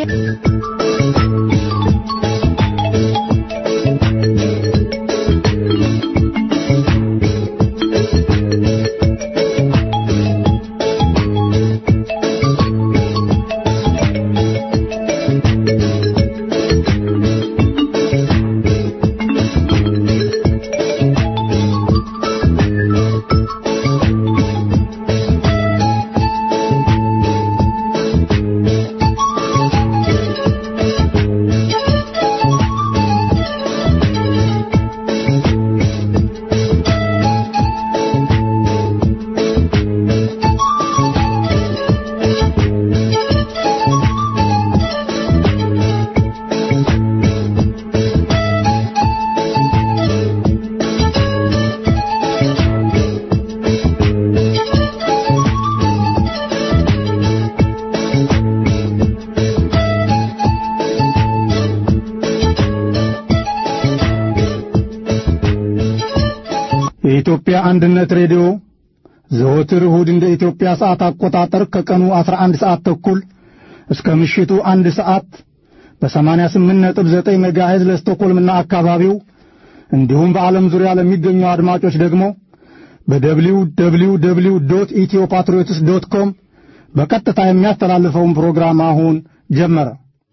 የኢትዮጵያ አንድነት ሬዲዮ ዘወትር እሁድ እንደ ኢትዮጵያ ሰዓት አቆጣጠር ከቀኑ 11 ሰዓት ተኩል እስከ ምሽቱ አንድ ሰዓት በ88.9 ሜጋሄዝ ለስቶኮልምና አካባቢው እንዲሁም በዓለም ዙሪያ ለሚገኙ አድማጮች ደግሞ በደብሊው ደብሊው ደብሊው ዶት ኢትዮ ፓትሪዮትስ ዶት ኮም በቀጥታ የሚያስተላልፈውን ፕሮግራም አሁን ጀመረ።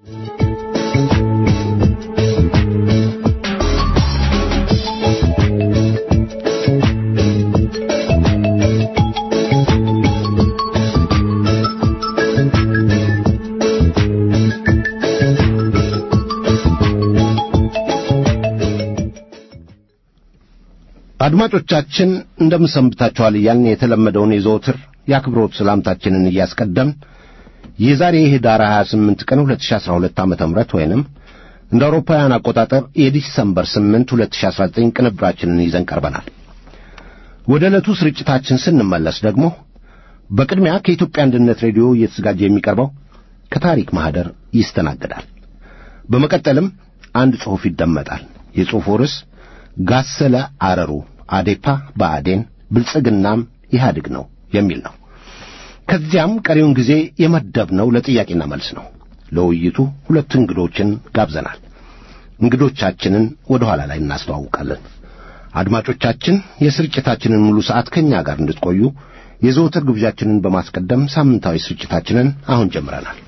አድማጮቻችን እንደምን ሰንብታችኋል እያልን የተለመደውን የዘወትር የአክብሮት ሰላምታችንን እያስቀደምን የዛሬ ህዳር 28 ቀን 2012 ዓ.ም ወይንም እንደ አውሮፓውያን አቆጣጠር የዲሰምበር 8 2019 ቅንብራችንን ይዘን ቀርበናል። ወደ ዕለቱ ስርጭታችን ስንመለስ ደግሞ በቅድሚያ ከኢትዮጵያ አንድነት ሬዲዮ እየተዘጋጀ የሚቀርበው ከታሪክ ማኅደር ይስተናገዳል። በመቀጠልም አንድ ጽሑፍ ይደመጣል። የጽሑፉ ርዕስ ጋሰለ አረሩ አዴፓ በአዴን ብልጽግናም ኢህአዴግ ነው የሚል ነው። ከዚያም ቀሪውን ጊዜ የመደብነው ለጥያቄና መልስ ነው። ለውይይቱ ሁለት እንግዶችን ጋብዘናል። እንግዶቻችንን ወደ ኋላ ላይ እናስተዋውቃለን። አድማጮቻችን የስርጭታችንን ሙሉ ሰዓት ከእኛ ጋር እንድትቆዩ የዘወትር ግብዣችንን በማስቀደም ሳምንታዊ ስርጭታችንን አሁን ጀምረናል።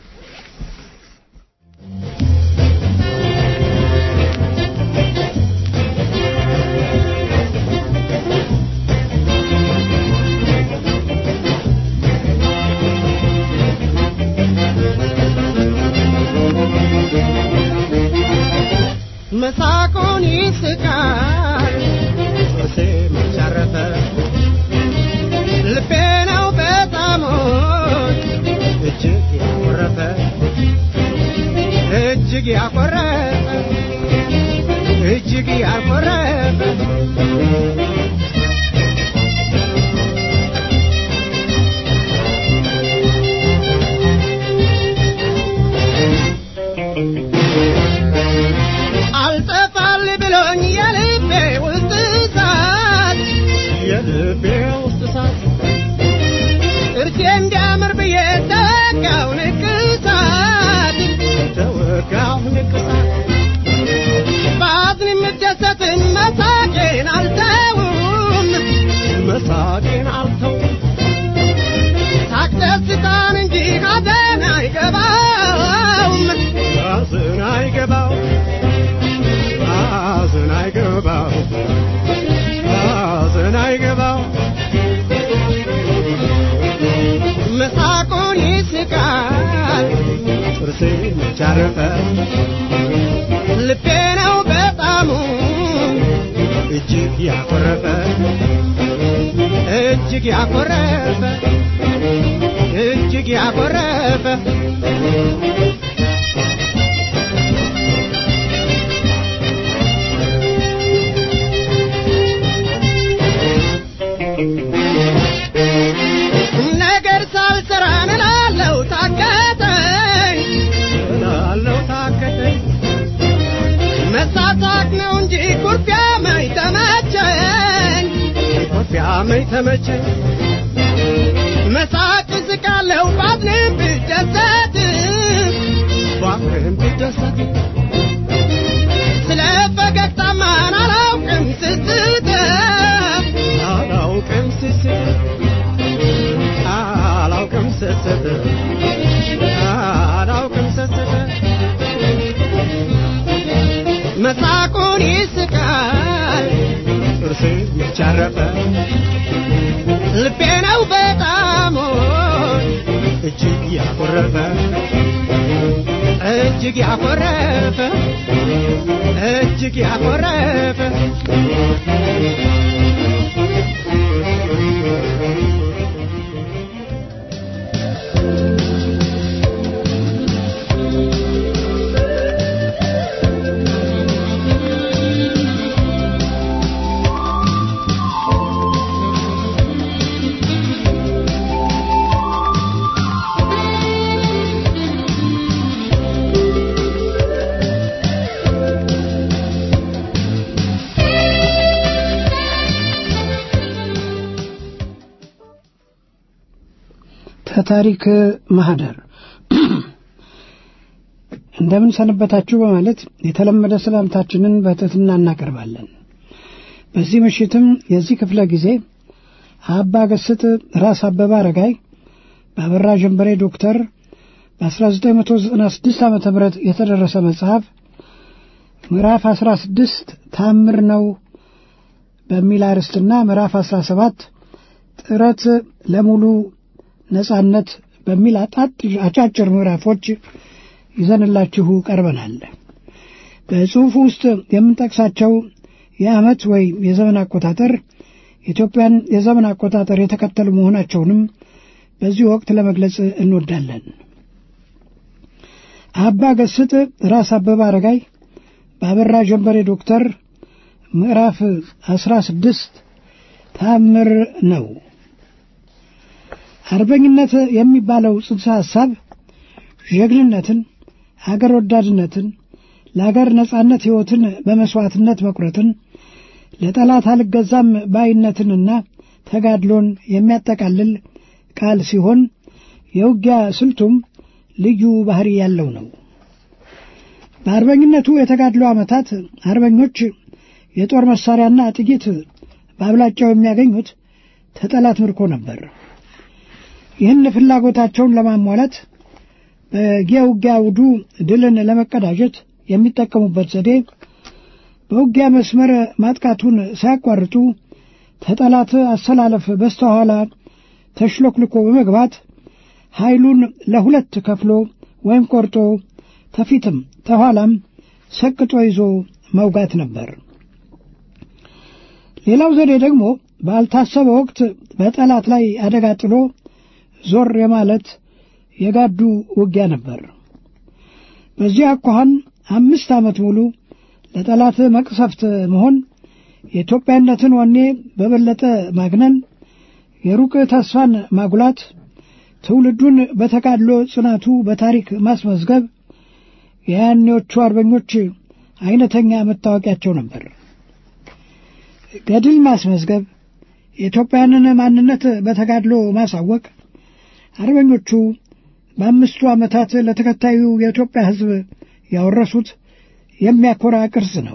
መሳቁን ይስቃል ጥርሴ መቻረፈ ልቤ ነው በጣሞች እጅግ ያኮረፈ እጅግ ያኮረፈ እጅግ ያኮረፈ አልጠፋል ብሎኝ የልቤ ውስጥ እሳት የልቤ ውስጥ እሳት እርሴ እንዲያምር ብዬ ተወጋው ንቅሳት ተወጋው ንቅሳት በአዝን የምደሰትን መሳቄን አልተውም መሳቄን አልተውም ሳቅ ደስታን እንጂ ሐዘን አይገባውም ሐዘን አይገባው ሐዘን አይገባው ሐዘን አይገባው መሳቁን ይስቃል ጥርሴ መቻረፈ ልቤ ነው በጣሙ እጅግ ያኮረፈ እጅግ ያኮረፈ እጅግ ያኮረፈ ነገር ሳልሰራ እላለሁ ታከተኝ እላለሁ ታከተኝ መሳሳቅ ነው እንጂ ኩርፊያ መኝ ተመቸኝ ኩርፊያ መኝ ተመቸኝ መሳቅ ስቃለሁ ባዝንም ብደሰት ስደሰት ስለ ፈገግታማን አላውቅም ስስት አላውቅም ስስት አላውቅም ስስት አላውቅም ስስት መሳቁን ይስቃል ጥርስ የቻረፈ ልቤ ነው በጣም እጅግ ያኮረፈ እጅግ ያኮረፈ እጅግ ያኮረፈ ከታሪክ ማህደር እንደምን ሰነበታችሁ በማለት የተለመደ ሰላምታችንን በትህትና እናቀርባለን። በዚህ ምሽትም የዚህ ክፍለ ጊዜ አባ ገስጥ ራስ አበበ አረጋይ በአበራ ጀንበሬ ዶክተር በ1996 ዓ ም የተደረሰ መጽሐፍ ምዕራፍ 16 ታምር ነው በሚል አርዕስትና ምዕራፍ 17 ጥረት ለሙሉ ነጻነት በሚል አጫጭር ምዕራፎች ይዘንላችሁ ቀርበናል። በጽሑፉ ውስጥ የምንጠቅሳቸው የዓመት ወይም የዘመን አቆጣጠር ኢትዮጵያን የዘመን አቆጣጠር የተከተሉ መሆናቸውንም በዚህ ወቅት ለመግለጽ እንወዳለን። አባ ገስጥ ራስ አበበ አረጋይ በአበራ ጀንበሬ ዶክተር ምዕራፍ አስራ ስድስት ታምር ነው። አርበኝነት የሚባለው ጽንሰ ሐሳብ ጀግንነትን፣ አገር ወዳድነትን፣ ለአገር ነጻነት ሕይወትን በመሥዋዕትነት መቁረጥን፣ ለጠላት አልገዛም ባይነትንና ተጋድሎን የሚያጠቃልል ቃል ሲሆን የውጊያ ስልቱም ልዩ ባሕሪ ያለው ነው። በአርበኝነቱ የተጋድሎ ዓመታት አርበኞች የጦር መሣሪያና ጥይት በአብላጫው የሚያገኙት ተጠላት ምርኮ ነበር። ይህን ፍላጎታቸውን ለማሟላት በየውጊያ አውዱ ድልን ለመቀዳጀት የሚጠቀሙበት ዘዴ በውጊያ መስመር ማጥቃቱን ሳያቋርጡ ተጠላት አሰላለፍ በስተኋላ ተሽሎክልኮ በመግባት ኃይሉን ለሁለት ከፍሎ ወይም ቆርጦ ተፊትም ተኋላም ሰቅጦ ይዞ መውጋት ነበር። ሌላው ዘዴ ደግሞ ባልታሰበ ወቅት በጠላት ላይ አደጋ ጥሎ ዞር የማለት የጋዱ ውጊያ ነበር። በዚህ አኳኋን አምስት ዓመት ሙሉ ለጠላት መቅሰፍት መሆን፣ የኢትዮጵያነትን ወኔ በበለጠ ማግነን፣ የሩቅ ተስፋን ማጉላት፣ ትውልዱን በተጋድሎ ጽናቱ በታሪክ ማስመዝገብ የያኔዎቹ አርበኞች አይነተኛ መታወቂያቸው ነበር። ገድል ማስመዝገብ፣ የኢትዮጵያንን ማንነት በተጋድሎ ማሳወቅ አርበኞቹ በአምስቱ ዓመታት ለተከታዩ የኢትዮጵያ ሕዝብ ያወረሱት የሚያኮራ ቅርስ ነው።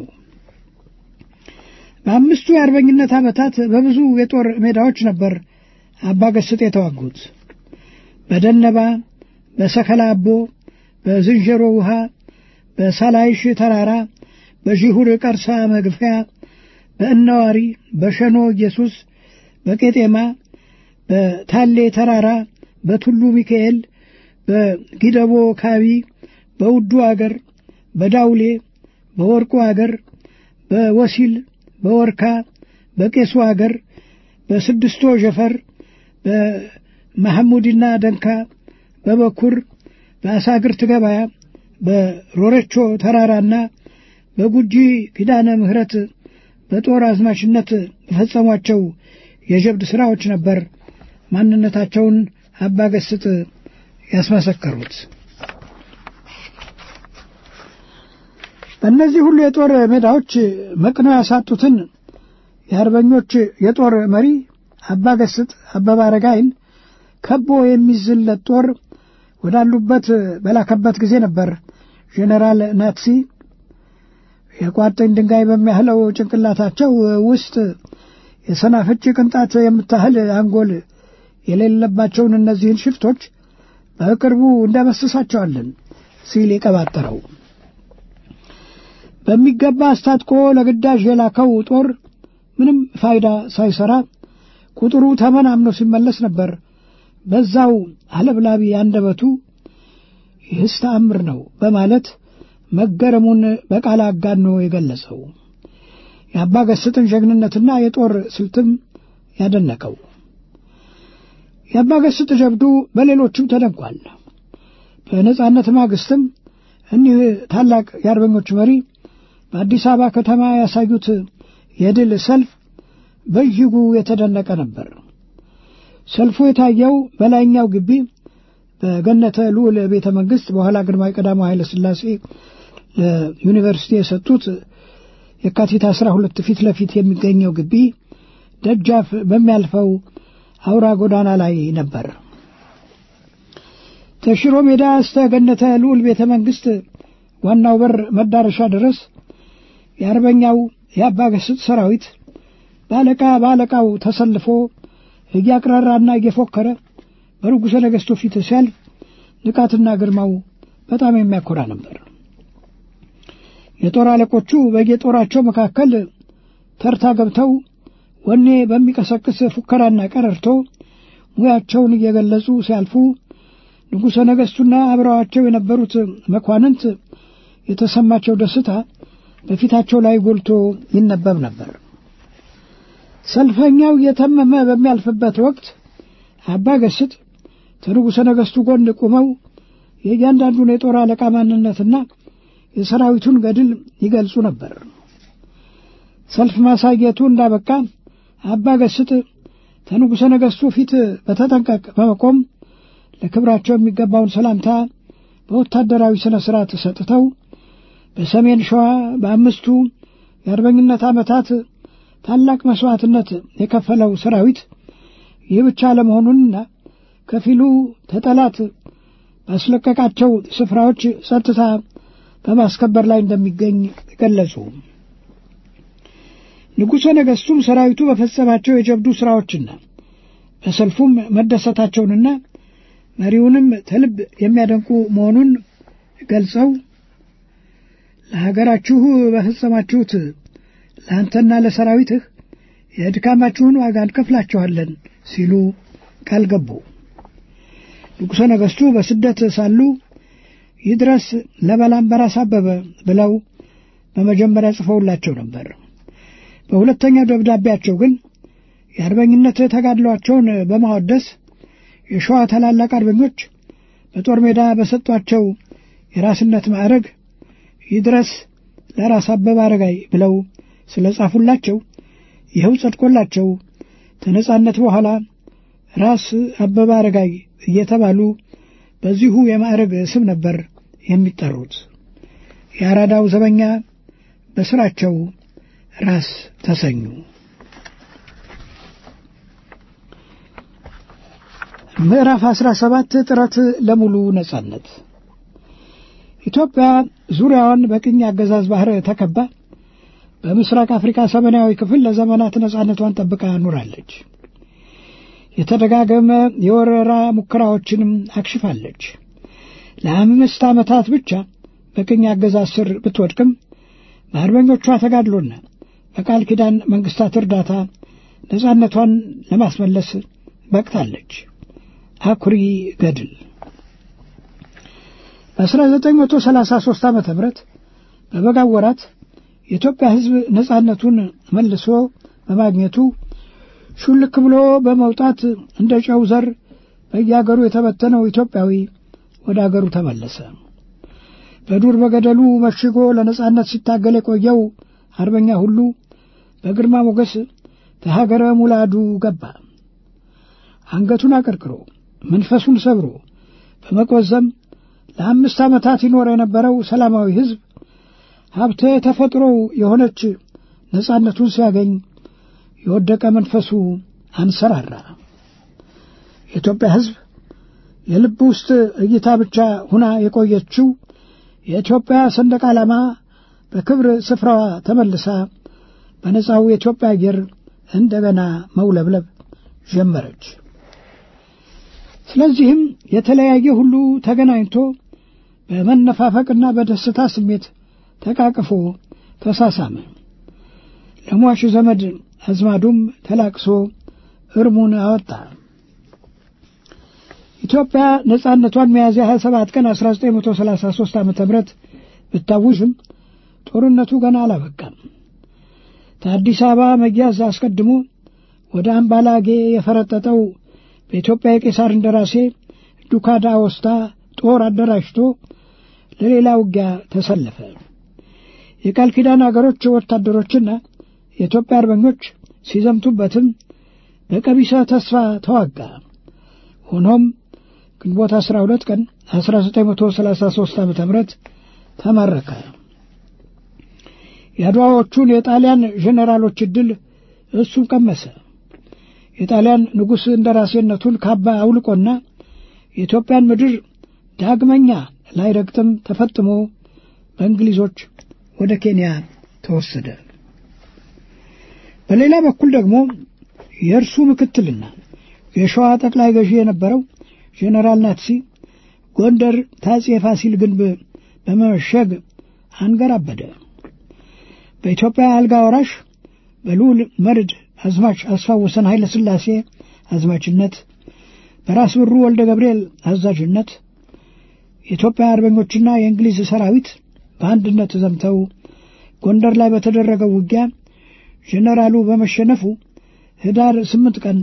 በአምስቱ የአርበኝነት ዓመታት በብዙ የጦር ሜዳዎች ነበር አባገስጥ የተዋጉት። በደነባ፣ በሰከላ አቦ፣ በዝንጀሮ ውሃ፣ በሳላይሽ ተራራ፣ በዢሁር ቀርሳ መግፊያ፣ በእነዋሪ፣ በሸኖ ኢየሱስ፣ በቄጤማ፣ በታሌ ተራራ፣ በቱሉ ሚካኤል፣ በጊደቦ ካቢ፣ በውዱ አገር፣ በዳውሌ፣ በወርቁ አገር፣ በወሲል፣ በወርካ፣ በቄሱ አገር፣ በስድስቶ ጀፈር፣ በመሐሙድና ደንካ፣ በበኩር፣ በአሳግርት ገበያ፣ በሮረቾ ተራራና በጉጂ ኪዳነ ምሕረት በጦር አዝማችነት በፈጸሟቸው የጀብድ ሥራዎች ነበር ማንነታቸውን አባገስጥ ያስመሰከሩት። በእነዚህ ሁሉ የጦር ሜዳዎች መቅነው ያሳጡትን የአርበኞች የጦር መሪ አባገስጥ አበበ አረጋይን ከቦ የሚዝለት ጦር ወዳሉበት በላከበት ጊዜ ነበር ጄኔራል ናትሲ የቋጥኝ ድንጋይ በሚያህለው ጭንቅላታቸው ውስጥ የሰናፍጭ ቅንጣት የምታህል አንጎል የሌለባቸውን እነዚህን ሽፍቶች በቅርቡ እንደመስሳቸዋለን ሲል የቀባጠረው በሚገባ አስታጥቆ ለግዳጅ የላከው ጦር ምንም ፋይዳ ሳይሰራ ቁጥሩ ተመናምኖ ሲመለስ ነበር በዛው አለብላቢ አንደበቱ ይህስ ተአምር ነው በማለት መገረሙን በቃል አጋኖ የገለጸው የአባ ገስጥን ጀግንነትና የጦር ስልትም ያደነቀው የአባ ገስጥ ጀብዱ በሌሎችም ተደንቋል። በነጻነት ማግስትም እኒህ ታላቅ የአርበኞች መሪ በአዲስ አበባ ከተማ ያሳዩት የድል ሰልፍ በእጅጉ የተደነቀ ነበር። ሰልፉ የታየው በላይኛው ግቢ በገነተ ልዑል ቤተ መንግሥት በኋላ ግርማዊ ቀዳማዊ ኃይለ ሥላሴ ለዩኒቨርሲቲ የሰጡት የካቲት አስራ ሁለት ፊት ለፊት የሚገኘው ግቢ ደጃፍ በሚያልፈው አውራ ጎዳና ላይ ነበር። ተሽሮ ሜዳ እስተ ገነተ ልዑል ቤተ መንግሥት ዋናው በር መዳረሻ ድረስ የአርበኛው የአባ ገስጥ ሰራዊት በአለቃ በአለቃው ተሰልፎ እያቅራራና እየፎከረ በንጉሠ ነገሥቱ ፊት ሲያልፍ ንቃትና ግርማው በጣም የሚያኮራ ነበር። የጦር አለቆቹ በየጦራቸው መካከል ተርታ ገብተው ወኔ በሚቀሰቅስ ፉከራና ቀረርቶ ሙያቸውን እየገለጹ ሲያልፉ ንጉሠ ነገሥቱና አብረዋቸው የነበሩት መኳንንት የተሰማቸው ደስታ በፊታቸው ላይ ጎልቶ ይነበብ ነበር። ሰልፈኛው እየተመመ በሚያልፍበት ወቅት አባ ገስጥ ከንጉሠ ነገሥቱ ጎን ቁመው የእያንዳንዱን የጦር አለቃ ማንነትና የሰራዊቱን ገድል ይገልጹ ነበር። ሰልፍ ማሳየቱ እንዳበቃ አባ ገስጥ ከንጉሠ ነገሥቱ ፊት በተጠንቀቅ በመቆም ለክብራቸው የሚገባውን ሰላምታ በወታደራዊ ሥነ ሥርዓት ሰጥተው በሰሜን ሸዋ በአምስቱ የአርበኝነት ዓመታት ታላቅ መሥዋዕትነት የከፈለው ሰራዊት ይህ ብቻ ለመሆኑንና ከፊሉ ተጠላት ባስለቀቃቸው ስፍራዎች ጸጥታ በማስከበር ላይ እንደሚገኝ ገለጹ። ንጉሠ ነገሥቱም ሰራዊቱ በፈጸማቸው የጀብዱ ሥራዎችና በሰልፉም መደሰታቸውንና መሪውንም ተልብ የሚያደንቁ መሆኑን ገልጸው ለሀገራችሁ በፈጸማችሁት ለአንተና ለሰራዊትህ የድካማችሁን ዋጋ እንከፍላችኋለን ሲሉ ቃል ገቡ። ንጉሠ ነገሥቱ በስደት ሳሉ ይድረስ ለባላምበራስ አበበ ብለው በመጀመሪያ ጽፈውላቸው ነበር። በሁለተኛው ደብዳቤያቸው ግን የአርበኝነት ተጋድሏቸውን በማወደስ የሸዋ ታላላቅ አርበኞች በጦር ሜዳ በሰጧቸው የራስነት ማዕረግ ይድረስ ለራስ አበበ አረጋይ ብለው ስለ ጻፉላቸው ይኸው ጸድቆላቸው ከነጻነት በኋላ ራስ አበበ አረጋይ እየተባሉ በዚሁ የማዕረግ ስም ነበር የሚጠሩት። የአራዳው ዘበኛ በስራቸው ራስ ተሰኙ። ምዕራፍ አስራ ሰባት ጥረት ለሙሉ ነጻነት ኢትዮጵያ ዙሪያዋን በቅኝ አገዛዝ ባህር ተከባ በምስራቅ አፍሪካ ሰሜናዊ ክፍል ለዘመናት ነጻነቷን ጠብቃ ኑራለች። የተደጋገመ የወረራ ሙከራዎችንም አክሽፋለች። ለአምስት ዓመታት ብቻ በቅኝ አገዛዝ ስር ብትወድቅም በአርበኞቿ ተጋድሎና በቃል ኪዳን መንግስታት እርዳታ ነጻነቷን ለማስመለስ በቅታለች። አኩሪ ገድል በ1933 ዓ ም በበጋው ወራት የኢትዮጵያ ሕዝብ ነጻነቱን መልሶ በማግኘቱ ሹልክ ብሎ በመውጣት እንደ ጨው ዘር በየአገሩ የተበተነው ኢትዮጵያዊ ወደ አገሩ ተመለሰ። በዱር በገደሉ መሽጎ ለነጻነት ሲታገል የቆየው አርበኛ ሁሉ በግርማ ሞገስ ተሀገረ ሙላዱ ገባ። አንገቱን አቀርቅሮ መንፈሱን ሰብሮ በመቆዘም ለአምስት ዓመታት ይኖር የነበረው ሰላማዊ ሕዝብ ሀብተ ተፈጥሮው የሆነች ነጻነቱን ሲያገኝ የወደቀ መንፈሱ አንሰራራ። የኢትዮጵያ ሕዝብ የልብ ውስጥ እይታ ብቻ ሁና የቆየችው የኢትዮጵያ ሰንደቅ ዓላማ በክብር ስፍራዋ ተመልሳ በነጻው የኢትዮጵያ አየር እንደገና መውለብለብ ጀመረች። ስለዚህም የተለያየ ሁሉ ተገናኝቶ በመነፋፈቅና በደስታ ስሜት ተቃቅፎ ተሳሳመ። ለሟች ዘመድ አዝማዱም ተላቅሶ እርሙን አወጣ። ኢትዮጵያ ነጻነቷን ሚያዝያ 27 ቀን 1933 ዓ ም ብታውጅም ጦርነቱ ገና አላበቃም። ከአዲስ አበባ መያዝ አስቀድሞ ወደ አምባላጌ የፈረጠጠው በኢትዮጵያ የቄሳር እንደራሴ ዱካዳ ወስታ ጦር አደራጅቶ ለሌላ ውጊያ ተሰለፈ። የቃል ኪዳን አገሮች ወታደሮችና የኢትዮጵያ አርበኞች ሲዘምቱበትም በቀቢሰ ተስፋ ተዋጋ። ሆኖም ግንቦት 12 ቀን 1933 ዓ ም ተማረከ። የአድዋዎቹን የጣሊያን ጄኔራሎች ዕድል እሱም ቀመሰ። የጣሊያን ንጉሥ እንደራሴነቱን ካባ አውልቆና የኢትዮጵያን ምድር ዳግመኛ ላይረግጥም ተፈጥሞ በእንግሊዞች ወደ ኬንያ ተወሰደ። በሌላ በኩል ደግሞ የእርሱ ምክትልና የሸዋ ጠቅላይ ገዢ የነበረው ጄኔራል ናትሲ ጎንደር ታጼ ፋሲል ግንብ በመመሸግ አንገራበደ። በኢትዮጵያ አልጋ ወራሽ በልዑል መርድ አዝማች አስፋወሰን ኃይለ ሥላሴ አዝማችነት በራስ ብሩ ወልደ ገብርኤል አዛዥነት የኢትዮጵያ አርበኞችና የእንግሊዝ ሰራዊት በአንድነት ዘምተው ጎንደር ላይ በተደረገው ውጊያ ጄኔራሉ በመሸነፉ ህዳር 8 ቀን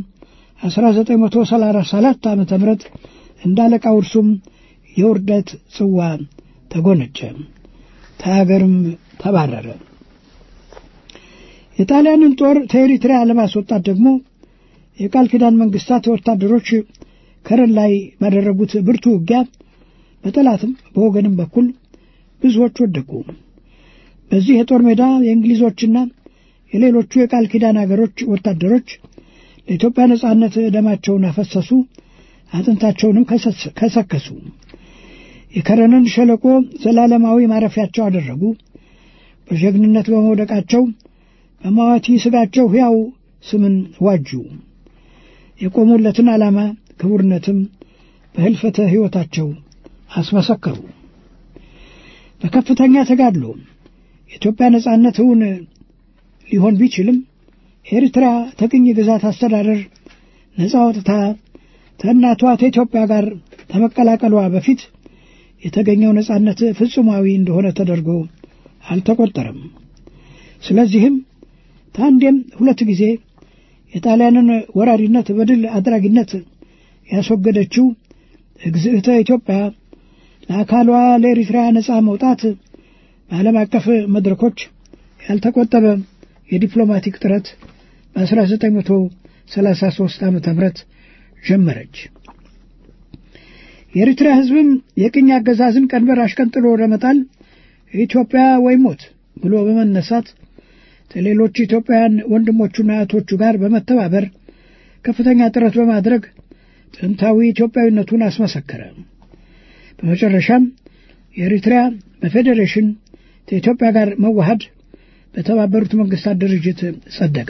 1934 ዓ ም እንዳለቃው እርሱም የውርደት ጽዋ ተጎነጨ፣ ከሀገርም ተባረረ። የጣሊያንን ጦር ከኤሪትሪያ ለማስወጣት ደግሞ የቃል ኪዳን መንግስታት ወታደሮች ከረን ላይ ባደረጉት ብርቱ ውጊያ በጠላትም በወገንም በኩል ብዙዎች ወደቁ። በዚህ የጦር ሜዳ የእንግሊዞችና የሌሎቹ የቃል ኪዳን አገሮች ወታደሮች ለኢትዮጵያ ነጻነት ደማቸውን አፈሰሱ፣ አጥንታቸውንም ከሰከሱ። የከረንን ሸለቆ ዘላለማዊ ማረፊያቸው አደረጉ። በጀግንነት በመውደቃቸው በማዋቲ ስጋቸው ሕያው ስምን ዋጁ። የቆሙለትን ዓላማ ክቡርነትም በህልፈተ ሕይወታቸው አስመሰከሩ። በከፍተኛ ተጋድሎ የኢትዮጵያ ነጻነት እውን ሊሆን ቢችልም ኤርትራ ተቅኝ ግዛት አስተዳደር ነጻ ወጥታ ከእናቷ ከኢትዮጵያ ጋር ከመቀላቀሏ በፊት የተገኘው ነጻነት ፍጹማዊ እንደሆነ ተደርጎ አልተቆጠረም። ስለዚህም ከአንዴም ሁለት ጊዜ የጣሊያንን ወራሪነት በድል አድራጊነት ያስወገደችው እግዝእተ ኢትዮጵያ ለአካሏ ለኤሪትራ ነጻ መውጣት በዓለም አቀፍ መድረኮች ያልተቆጠበ የዲፕሎማቲክ ጥረት በ1933 ዓ ም ጀመረች። የኤሪትራ ሕዝብም የቅኝ አገዛዝን ቀንበር አሽቀንጥሎ ለመጣል ኢትዮጵያ ወይ ሞት ብሎ በመነሳት ከሌሎች ኢትዮጵያውያን ወንድሞቹና እህቶቹ ጋር በመተባበር ከፍተኛ ጥረት በማድረግ ጥንታዊ ኢትዮጵያዊነቱን አስመሰከረ። በመጨረሻም የኤሪትሪያ በፌዴሬሽን ከኢትዮጵያ ጋር መዋሃድ በተባበሩት መንግስታት ድርጅት ጸደቀ።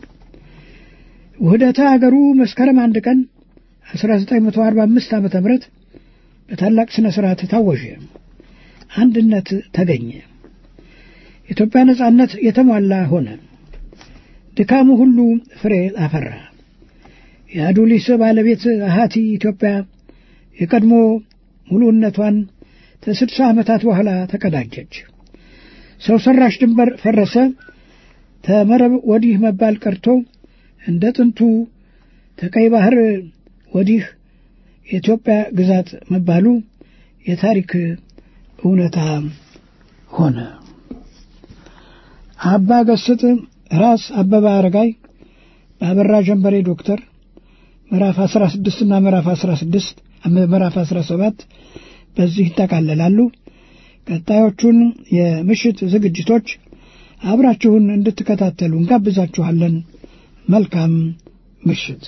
ውህደተ አገሩ መስከረም አንድ ቀን 1945 ዓ ም በታላቅ ሥነ ሥርዓት ታወጀ። አንድነት ተገኘ። የኢትዮጵያ ነጻነት የተሟላ ሆነ። ድካሙ ሁሉ ፍሬ አፈራ። የአዱሊስ ባለቤት አሃቲ ኢትዮጵያ የቀድሞ ሙሉእነቷን ከስድሳ ዓመታት በኋላ ተቀዳጀች። ሰው ሰራሽ ድንበር ፈረሰ። ተመረብ ወዲህ መባል ቀርቶ እንደ ጥንቱ ከቀይ ባህር ወዲህ የኢትዮጵያ ግዛት መባሉ የታሪክ እውነታ ሆነ። አባ ገስጥ ራስ አበበ አረጋይ በአበራ ጀንበሬ ዶክተር ምዕራፍ 16 እና ምዕራፍ 16 ምዕራፍ 17 በዚህ ይጠቃለላሉ። ቀጣዮቹን የምሽት ዝግጅቶች አብራችሁን እንድትከታተሉ እንጋብዛችኋለን። መልካም ምሽት።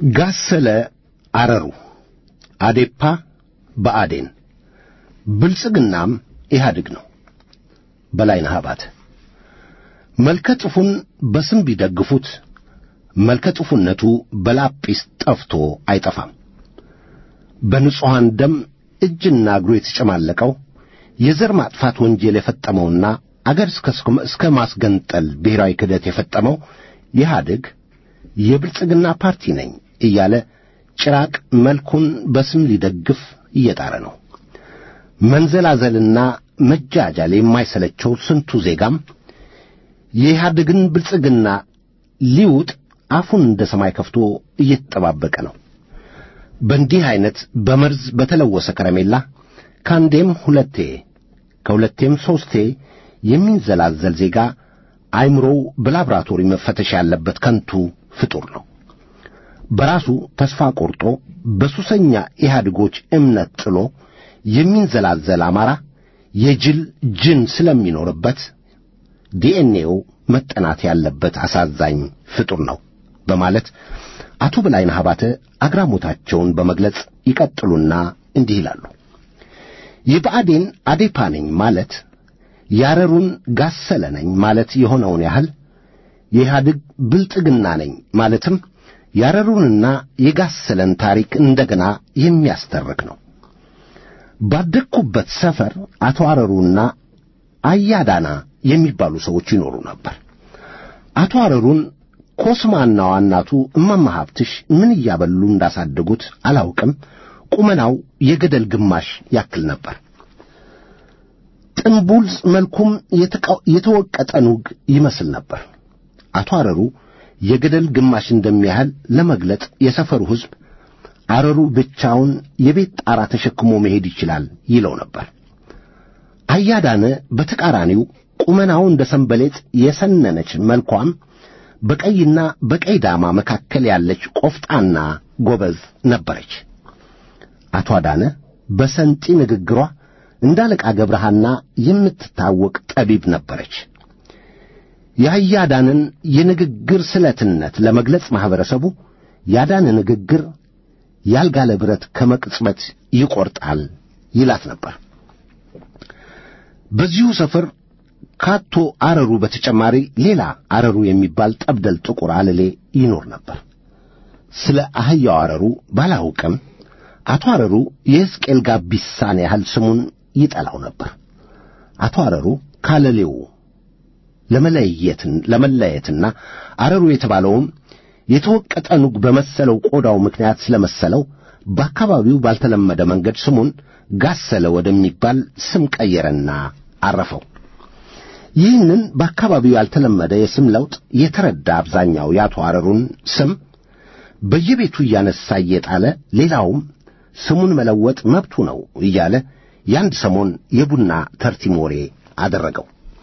ጋሰለ አረሩ፣ አዴፓ በአዴን፣ ብልጽግናም ኢህአዴግ ነው። በላይነህ አባተ መልከ ጥፉን በስም ቢደግፉት መልከ ጥፉነቱ በላጲስ ጠፍቶ አይጠፋም። በንጹሐን ደም እጅና እግሩ የተጨማለቀው የዘር ማጥፋት ወንጀል የፈጸመውና አገር እስከ ማስገንጠል ብሔራዊ ክህደት የፈጸመው ኢህአዴግ የብልጽግና ፓርቲ ነኝ እያለ ጭራቅ መልኩን በስም ሊደግፍ እየጣረ ነው። መንዘላዘልና መጃጃል የማይሰለቸው ስንቱ ዜጋም የኢህአዴግን ብልጽግና ሊውጥ አፉን እንደ ሰማይ ከፍቶ እየተጠባበቀ ነው። በእንዲህ ዐይነት በመርዝ በተለወሰ ከረሜላ ከአንዴም ሁለቴ ከሁለቴም ሦስቴ የሚንዘላዘል ዜጋ አይምሮው በላብራቶሪ መፈተሽ ያለበት ከንቱ ፍጡር ነው። በራሱ ተስፋ ቆርጦ በሱሰኛ ኢህአዴጎች እምነት ጥሎ የሚንዘላዘል አማራ የጅል ጅን ስለሚኖርበት ዲኤንኤው መጠናት ያለበት አሳዛኝ ፍጡር ነው በማለት አቶ በላይነህ አባተ አግራሞታቸውን በመግለጽ ይቀጥሉና እንዲህ ይላሉ። የብአዴን አዴፓ ነኝ ማለት ያረሩን ጋሰለ ነኝ ማለት የሆነውን ያህል የኢህአዴግ ብልጥግና ነኝ ማለትም ያረሩንና የጋሰለን ታሪክ እንደገና የሚያስተርክ ነው። ባደግኩበት ሰፈር አቶ አረሩና አያዳና የሚባሉ ሰዎች ይኖሩ ነበር። አቶ አረሩን ኮስማና እናቱ እማማ ሀብትሽ ምን እያበሉ እንዳሳደጉት አላውቅም። ቁመናው የገደል ግማሽ ያክል ነበር። ጥንቡልስ መልኩም የተወቀጠ ኑግ ይመስል ነበር። አቶ አረሩ የገደል ግማሽ እንደሚያህል ለመግለጥ የሰፈሩ ሕዝብ አረሩ ብቻውን የቤት ጣራ ተሸክሞ መሄድ ይችላል ይለው ነበር። አያዳነ በተቃራኒው ቁመናው እንደ ሰንበሌጥ የሰነነች መልኳም በቀይና በቀይ ዳማ መካከል ያለች ቆፍጣና ጎበዝ ነበረች። አቶ አዳነ በሰንጢ ንግግሯ እንደ አለቃ ገብረሃና የምትታወቅ ጠቢብ ነበረች። የአያዳንን የንግግር ስለትነት ለመግለጽ ማኅበረሰቡ ያዳነ ንግግር ያልጋለ ብረት ከመቅጽበት ይቈርጣል ይላት ነበር። በዚሁ ሰፈር ካቶ አረሩ በተጨማሪ ሌላ አረሩ የሚባል ጠብደል ጥቁር አለሌ ይኖር ነበር። ስለ አህያው አረሩ ባላውቅም አቶ አረሩ የሕዝቅኤል ጋቢሳን ያህል ስሙን ይጠላው ነበር። አቶ አረሩ ካለሌው ለመለየትን ለመለየትና አረሩ የተባለውም የተወቀጠ ኑግ በመሰለው ቆዳው ምክንያት ስለመሰለው በአካባቢው ባልተለመደ መንገድ ስሙን ጋሰለ ወደሚባል ስም ቀየረና አረፈው። ይህንን በአካባቢው ያልተለመደ የስም ለውጥ የተረዳ አብዛኛው የአቶ አረሩን ስም በየቤቱ እያነሳ እየጣለ ሌላውም ስሙን መለወጥ መብቱ ነው እያለ የአንድ ሰሞን የቡና ተርቲም ወሬ አደረገው።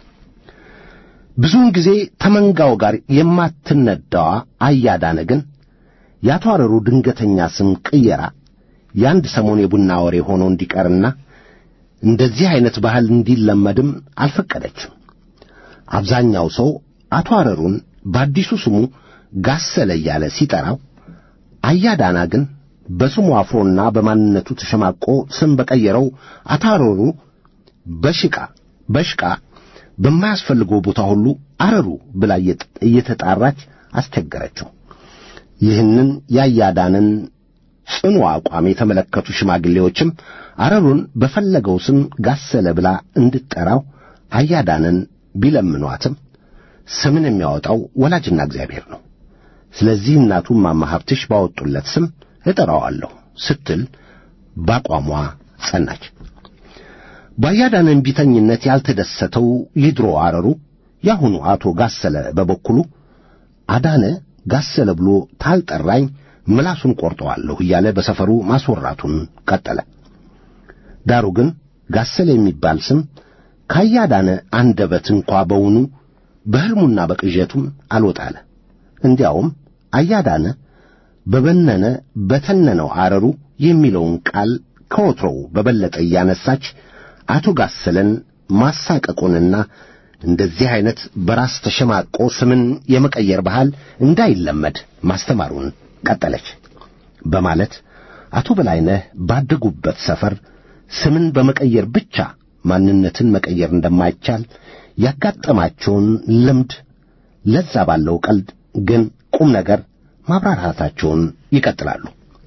ብዙውን ጊዜ ተመንጋው ጋር የማትነዳዋ አያዳነ ግን የአቶ አረሩ ድንገተኛ ስም ቅየራ የአንድ ሰሞን የቡና ወሬ ሆኖ እንዲቀርና እንደዚህ ዐይነት ባህል እንዲለመድም አልፈቀደችም። አብዛኛው ሰው አቶ አረሩን በአዲሱ ስሙ ጋሰለ እያለ ሲጠራው፣ አያዳና ግን በስሙ አፍሮና በማንነቱ ተሸማቆ ስም በቀየረው አቶ አረሩ በሽቃ በሽቃ በማያስፈልገው ቦታ ሁሉ አረሩ ብላ እየተጣራች አስቸገረችው። ይህንን የአያዳንን ጽኑ አቋም የተመለከቱ ሽማግሌዎችም አረሩን በፈለገው ስም ጋሰለ ብላ እንድትጠራው አያዳንን ቢለምኗትም ስምን የሚያወጣው ወላጅና እግዚአብሔር ነው። ስለዚህ እናቱ እማማ ሀብትሽ ባወጡለት ስም እጠራዋለሁ ስትል ባቋሟ ጸናች። በአያዳነ እምቢተኝነት ያልተደሰተው የድሮ አረሩ የአሁኑ አቶ ጋሰለ በበኩሉ አዳነ ጋሰለ ብሎ ታልጠራኝ ምላሱን ቆርጠዋለሁ እያለ በሰፈሩ ማስወራቱን ቀጠለ። ዳሩ ግን ጋሰለ የሚባል ስም ካያዳነ አንደበት እንኳ በውኑ በሕልሙና በቅዠቱም አልወጣለ። እንዲያውም አያዳነ በበነነ በተነነው አረሩ የሚለውን ቃል ከወትሮው በበለጠ እያነሳች አቶ ጋሰለን ማሳቀቁንና እንደዚህ ዐይነት በራስ ተሸማቆ ስምን የመቀየር ባህል እንዳይለመድ ማስተማሩን ቀጠለች። በማለት አቶ በላይነህ ባደጉበት ሰፈር ስምን በመቀየር ብቻ ማንነትን መቀየር እንደማይቻል ያጋጠማቸውን ልምድ ለዛ ባለው ቀልድ ግን ቁም ነገር ማብራራታቸውን ይቀጥላሉ።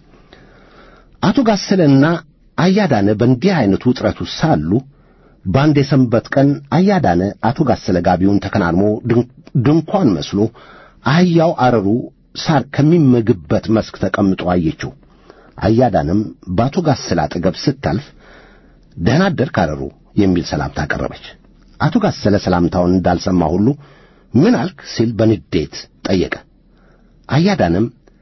አቶ ጋሰለና አያዳነ በእንዲህ አይነቱ ውጥረት ውስጥ ሳሉ በአንድ የሰንበት ቀን አያዳነ አቶ ጋሰለ ጋቢውን ተከናንሞ ድንኳን መስሎ አህያው አረሩ ሳር ከሚመግበት መስክ ተቀምጦ አየችው። አያዳንም በአቶ ጋሰለ አጠገብ ስታልፍ ደህና አደርክ አረሩ የሚል ሰላምታ አቀረበች። አቶ ጋሰለ ሰላምታውን እንዳልሰማ ሁሉ ምን አልክ ሲል በንዴት ጠየቀ። አያዳንም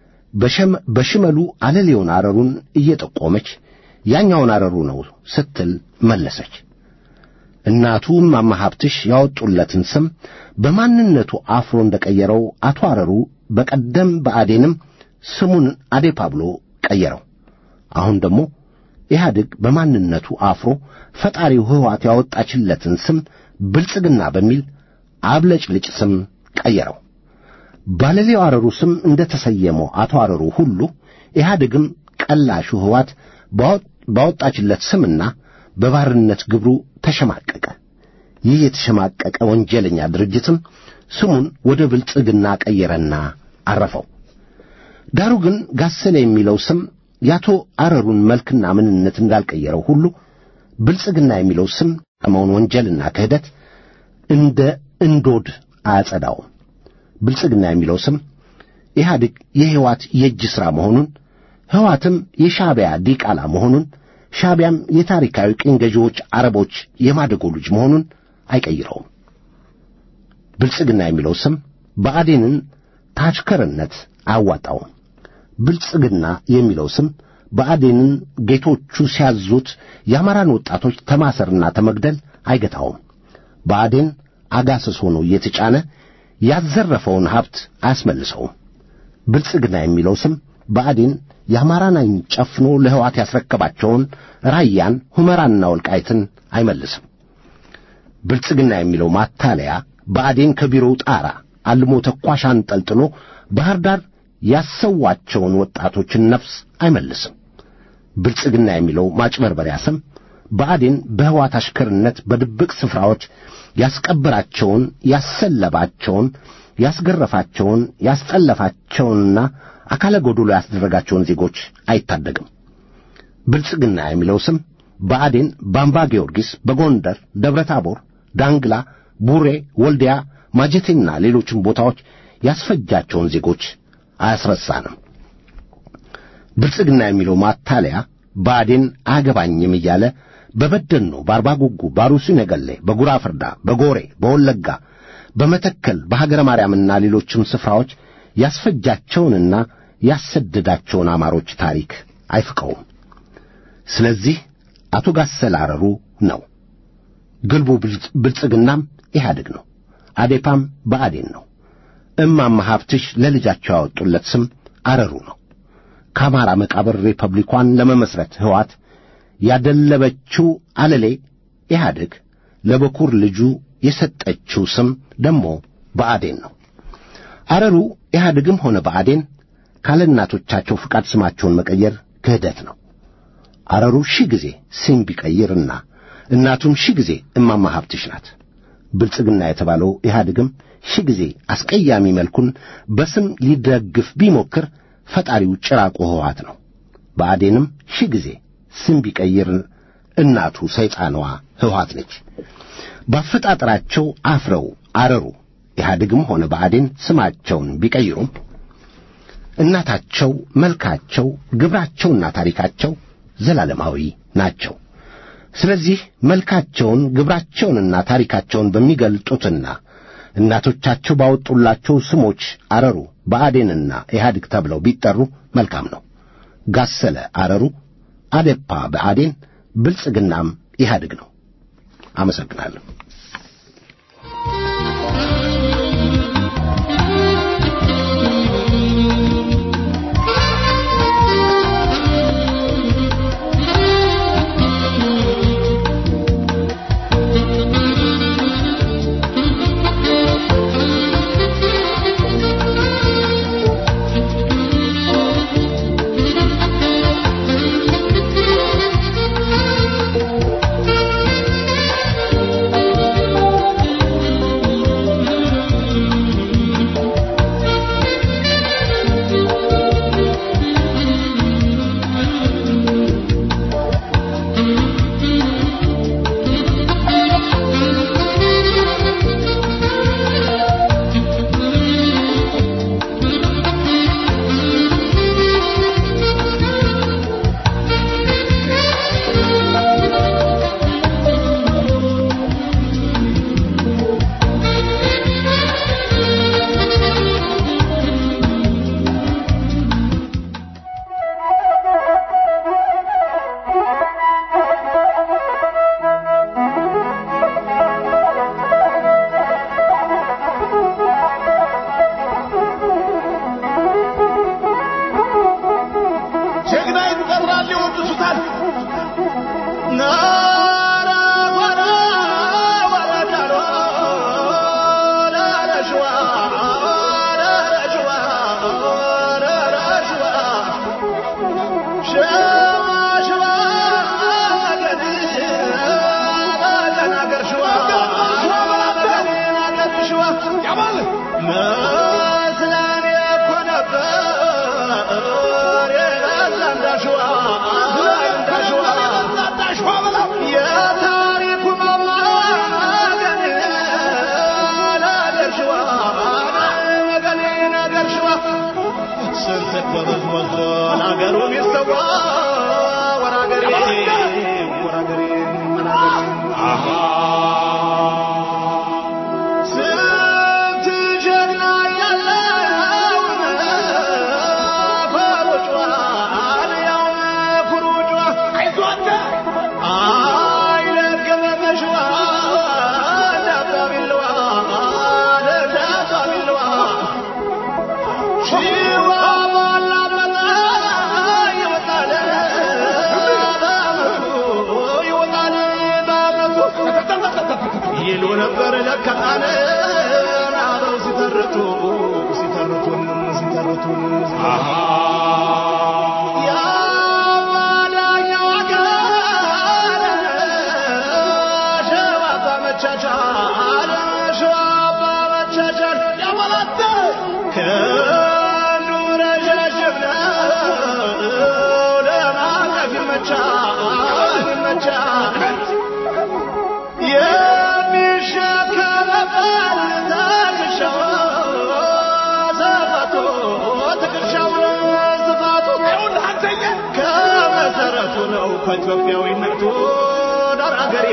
በሽመሉ አለሌውን አረሩን እየጠቆመች ያኛውን አረሩ ነው ስትል መለሰች። እናቱ እማማ ሀብትሽ ያወጡለትን ስም በማንነቱ አፍሮ እንደቀየረው አቶ አረሩ በቀደም በአዴንም ስሙን አዴፓ ብሎ ቀየረው። አሁን ደግሞ ኢህአዴግ በማንነቱ አፍሮ ፈጣሪው ሕወሓት ያወጣችለትን ስም ብልጽግና በሚል አብለጭልጭ ስም ቀየረው። ባለሌው አረሩ ስም እንደ ተሰየመው አቶ አረሩ ሁሉ ኢህአዴግም ቀላሹ ሕወሓት ባወጣችለት ስምና በባርነት ግብሩ ተሸማቀቀ። ይህ የተሸማቀቀ ወንጀለኛ ድርጅትም ስሙን ወደ ብልጽግና ቀየረና አረፈው። ዳሩ ግን ጋሰለ የሚለው ስም የአቶ አረሩን መልክና ምንነት እንዳልቀየረው ሁሉ ብልጽግና የሚለው ስም ቀመውን ወንጀልና ክህደት እንደ እንዶድ አያጸዳውም። ብልጽግና የሚለው ስም ኢህአዴግ የሕይወት የእጅ ሥራ መሆኑን ሕዋትም የሻዕቢያ ዲቃላ መሆኑን ሻዕቢያም የታሪካዊ ቅኝ ገዢዎች አረቦች የማደጎ ልጅ መሆኑን አይቀይረውም። ብልጽግና የሚለው ስም ብአዴንን ታችከርነት አያዋጣውም። ብልጽግና የሚለው ስም ብአዴንን ጌቶቹ ሲያዙት የአማራን ወጣቶች ተማሰርና ተመግደል አይገታውም። ብአዴን አጋሰስ ሆኖ እየተጫነ ያዘረፈውን ሀብት አያስመልሰውም። ብልጽግና የሚለው ስም ብአዴን የአማራን ዓይን ጨፍኖ ለሕዋት ያስረከባቸውን ራያን፣ ሁመራንና ወልቃይትን አይመልስም። ብልጽግና የሚለው ማታለያ ብአዴን ከቢሮው ጣራ አልሞ ተኳሽ አንጠልጥሎ ባህር ዳር ያሰዋቸውን ወጣቶችን ነፍስ አይመልስም። ብልጽግና የሚለው ማጭበርበሪያ ስም ብአዴን በሕዋት አሽከርነት በድብቅ ስፍራዎች ያስቀበራቸውን፣ ያሰለባቸውን፣ ያስገረፋቸውን፣ ያስጠለፋቸውንና አካለ ጎዶሎ ያስደረጋቸውን ዜጎች አይታደግም። ብልጽግና የሚለው ስም ብአዴን በአምባ ጊዮርጊስ፣ በጎንደር፣ ደብረ ታቦር፣ ዳንግላ፣ ቡሬ፣ ወልዲያ፣ ማጀቴና ሌሎችም ቦታዎች ያስፈጃቸውን ዜጎች አያስረሳንም። ብልጽግና የሚለው ማታለያ ብአዴን አያገባኝም እያለ በበደኖ፣ በአርባ ጉጉ፣ በአሩሲ ነገሌ፣ በጉራ ፍርዳ፣ በጎሬ፣ በወለጋ፣ በመተከል፣ በሀገረ ማርያምና ሌሎችም ስፍራዎች ያስፈጃቸውንና ያሰደዳቸውን አማሮች ታሪክ አይፍቀውም። ስለዚህ አቶ ጋሰለ አረሩ ነው። ግልቡ ብልጽግናም ኢህአዴግ ነው። አዴፓም ብአዴን ነው። እማማ ሀብትሽ ለልጃቸው ያወጡለት ስም አረሩ ነው። ከአማራ መቃብር ሪፐብሊኳን ለመመስረት ሕዋት ያደለበችው አለሌ ኢህአዴግ ለበኩር ልጁ የሰጠችው ስም ደግሞ ብአዴን ነው። አረሩ ኢህአዴግም ሆነ ብአዴን ካለ እናቶቻቸው ፍቃድ ስማቸውን መቀየር ክህደት ነው። አረሩ ሺህ ጊዜ ስም ቢቀይርና እናቱም ሺህ ጊዜ እማማ ሀብትሽ ናት። ብልጽግና የተባለው ኢህአዴግም ሺህ ጊዜ አስቀያሚ መልኩን በስም ሊደግፍ ቢሞክር ፈጣሪው ጭራቁ ሕወሓት ነው። ብአዴንም ሺህ ጊዜ ስም ቢቀይር እናቱ ሰይጣኗ ሕወሓት ነች። ባፈጣጠራቸው አፍረው አረሩ ኢህአዴግም ሆነ ብአዴን ስማቸውን ቢቀይሩም እናታቸው፣ መልካቸው፣ ግብራቸውና ታሪካቸው ዘላለማዊ ናቸው። ስለዚህ መልካቸውን ግብራቸውንና ታሪካቸውን በሚገልጡትና እናቶቻቸው ባወጡላቸው ስሞች አረሩ፣ ብአዴንና ኢህአዴግ ተብለው ቢጠሩ መልካም ነው። ጋሰለ አረሩ፣ አዴፓ ብአዴን፣ ብልጽግናም ኢህአዴግ ነው። አመሰግናለሁ። Thank you. ስንት ጎበዝ ሞልቶ ለአገሩ ቢሰዋ ወራገሬ ወራገሬ ስንት ጀግና ያለው ፈሩጯን ያው ፍሩጯ አይዞተ አይለገበመሽዋ ዳባቢልዋ ዳባቢልዋ ሽዋ ባላመጣ ይወጣል በአመቱ ይወጣል በአመቱ ይሉ ነበር ለካን አበው ሲተርቱ ሲተርቱን ሲተርቱን የአማርኛው አገር ሸዋ በመቻቻል ሸዋ በመቻቻል ያመላተ ከንዱ ረዣዥም ነው ለማለፍ ይመቻል ይመቻል የሚሸከመበት ትከሻው ስፋቱ ትከሻው ስፋቱ ከመሰረቱ ነው ከኢትዮጵያዊነቱ ዳር አገሬ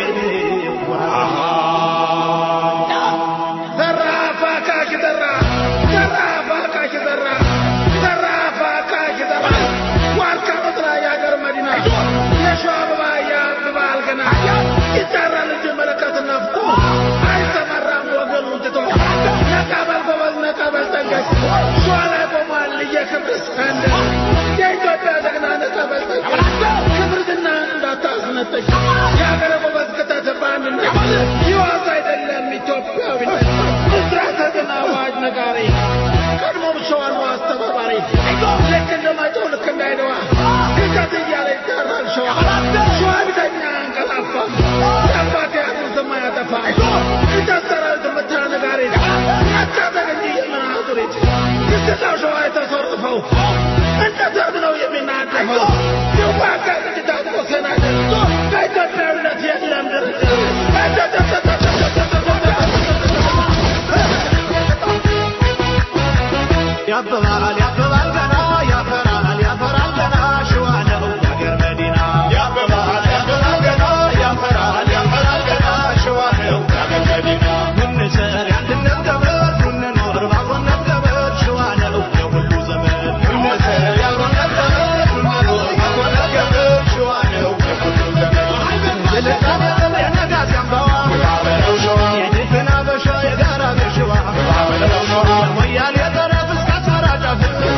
ዘራፍ አካኪ ዘራፍ ዘራፍ አካኪ ዘራፍ ዘራፍ አካኪ ዘራፍ ዋርካ መጥራ የአገር መዲና የሸዋ አበባ ያብባል ገና ይጠራል እንጂ መለከት ነፍቶ አይሰማራም ወገኑን ትቶ ነቃበል ጎበዝ ነቃበል ጠንቀቅ ሸዋ ላይ ቆሟል የክብር ሰንደ የኢትዮጵያ ጀግና ነቃበል ጠንቀቅ ክብርትና እንዳታስነጠቅ የአገር ጎበዝ ክተት በአንድነት ይዋስ አይደለም ኢትዮጵያዊነት ምስራተ ግን አዋጅ ነጋሪ ቀድሞም ሸዋን አስተባባሪ ልክ እንደማይጨው ልክ እንዳይደዋ ክተት እያለ ይጠራል ሸዋ ሸዋ ቢተኛ አንቀላፋ የአባት ያቱን ስማ ያጠፋ ክተት ሰራዊት ምታ ነጋሪ አታጠቅ እንጂ የምናዙሪት ክስትላው ሸዋ የተሰርፈው እንደ ዘብ ነው የሚናደፈው ይዋጋ እንጂ ታጥቆ ሰናደር በኢትዮጵያዊነት የለም ድርድር ያብባል ያብባል ገና ያፈራል ያፈራል ገና ሸዋ ነው የአገር መዲና ያብባል ያብባል ገና ያፈራል ያፈራል ገና ሸዋ ነው የአገር መዲና እንሰር የአንድነት ገመድ እንኖር በአብሮነት ገመድ ሸዋ ነው የሁሉ ዘመን እንሰር የአብሮነት ገመድ እንኖር በአብሮነት ገመድ ሸዋ ነው የሁሉ ዘመን የልቃነ የነጋሲ አምባዋ የድፍን አበሻ የጋራ ገሽዋ ወያሌ ጠረፍ እስከ አስመራ ጫፍ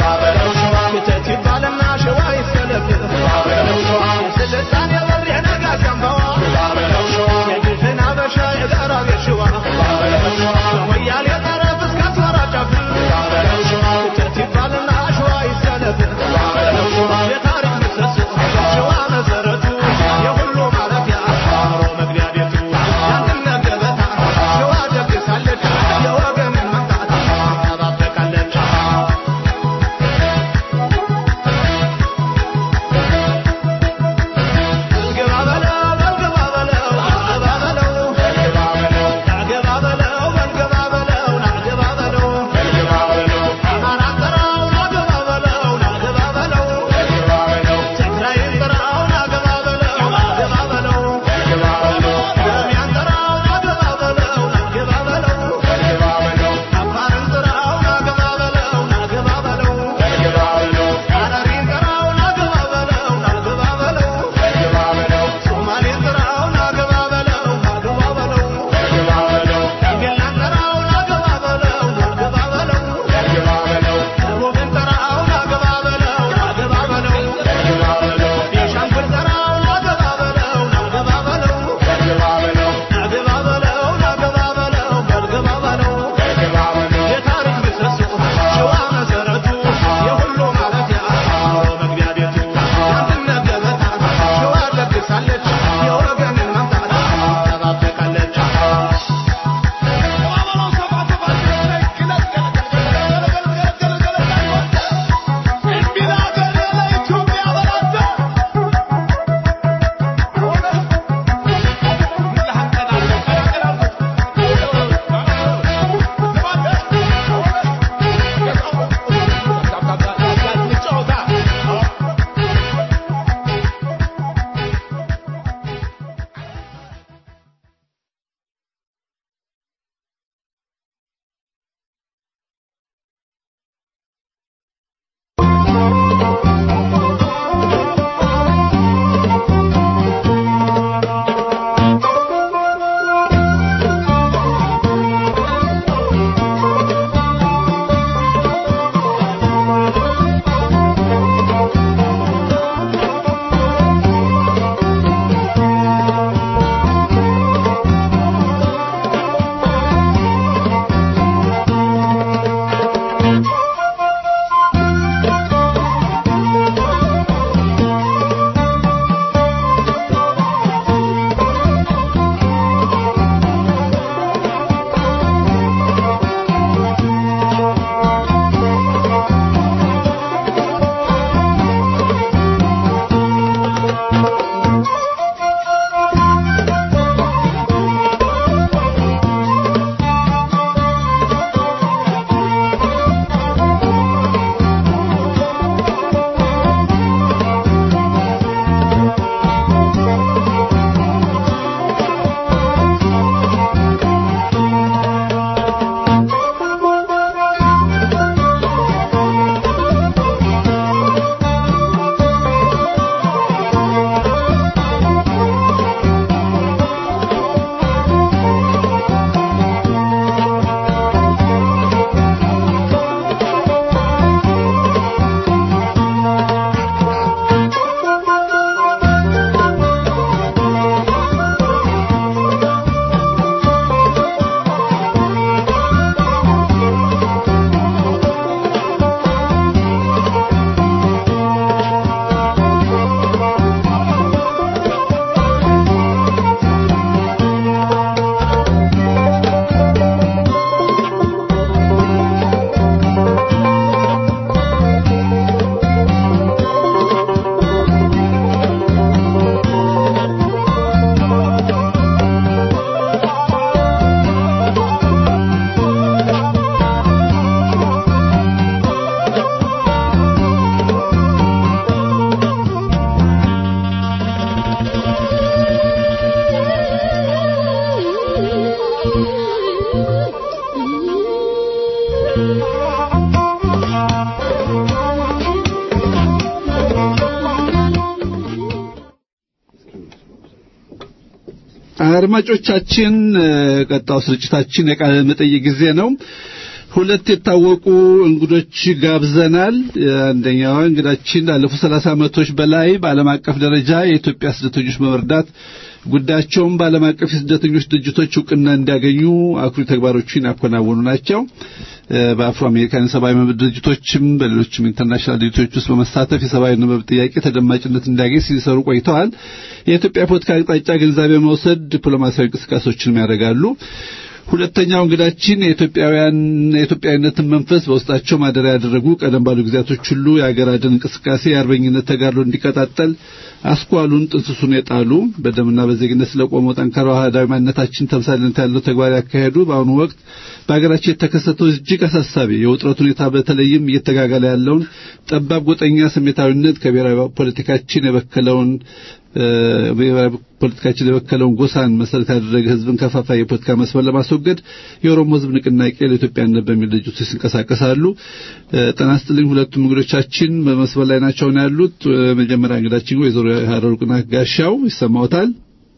አድማጮቻችን ቀጣው ስርጭታችን የቃለ መጠይቅ ጊዜ ነው። ሁለት የታወቁ እንግዶች ጋብዘናል። አንደኛዋ እንግዳችን ላለፉት ሰላሳ ዓመቶች በላይ በዓለም አቀፍ ደረጃ የኢትዮጵያ ስደተኞች በመርዳት ጉዳያቸውን በዓለም አቀፍ የስደተኞች ድርጅቶች እውቅና እንዲያገኙ አኩሪ ተግባሮችን ያከናወኑ ናቸው። በአፍሮ አሜሪካን የሰብአዊ መብት ድርጅቶችም በሌሎችም ኢንተርናሽናል ድርጅቶች ውስጥ በመሳተፍ የሰብአዊ መብት ጥያቄ ተደማጭነት እንዲያገኝ ሲሰሩ ቆይተዋል። የኢትዮጵያ ፖለቲካ አቅጣጫ ግንዛቤ መውሰድ ዲፕሎማሲያዊ እንቅስቃሴዎችንም ያደርጋሉ። ሁለተኛው እንግዳችን የኢትዮጵያውያን የኢትዮጵያዊነትን መንፈስ በውስጣቸው ማደሪያ ያደረጉ ቀደም ባሉ ጊዜያቶች ሁሉ የአገር አድን እንቅስቃሴ የአርበኝነት ተጋድሎ እንዲቀጣጠል አስኳሉን ጥንስሱን የጣሉ በደምና በዜግነት ስለቆመው ጠንካራ አህዳዊ ማንነታችን ተምሳሌነት ያለው ተግባር ያካሄዱ በአሁኑ ወቅት በሀገራችን የተከሰተው እጅግ አሳሳቢ የውጥረት ሁኔታ በተለይም እየተጋጋለ ያለውን ጠባብ ጎጠኛ ስሜታዊነት ከብሔራዊ ፖለቲካችን የበከለውን ብሔራዊ ፖለቲካችን የበከለውን ጎሳን መሰረት ያደረገ ህዝብን ከፋፋይ የፖለቲካ መስመር ለማስወገድ የኦሮሞ ህዝብ ንቅናቄ ለኢትዮጵያነት በሚል ድርጅቶች ይንቀሳቀሳሉ። ጤና ይስጥልኝ። ሁለቱም እንግዶቻችን በመስመር ላይ ናቸው ነው ያሉት። መጀመሪያ እንግዳችን ወይዘሮ ሀረሩቅና ጋሻው ይሰማዎታል?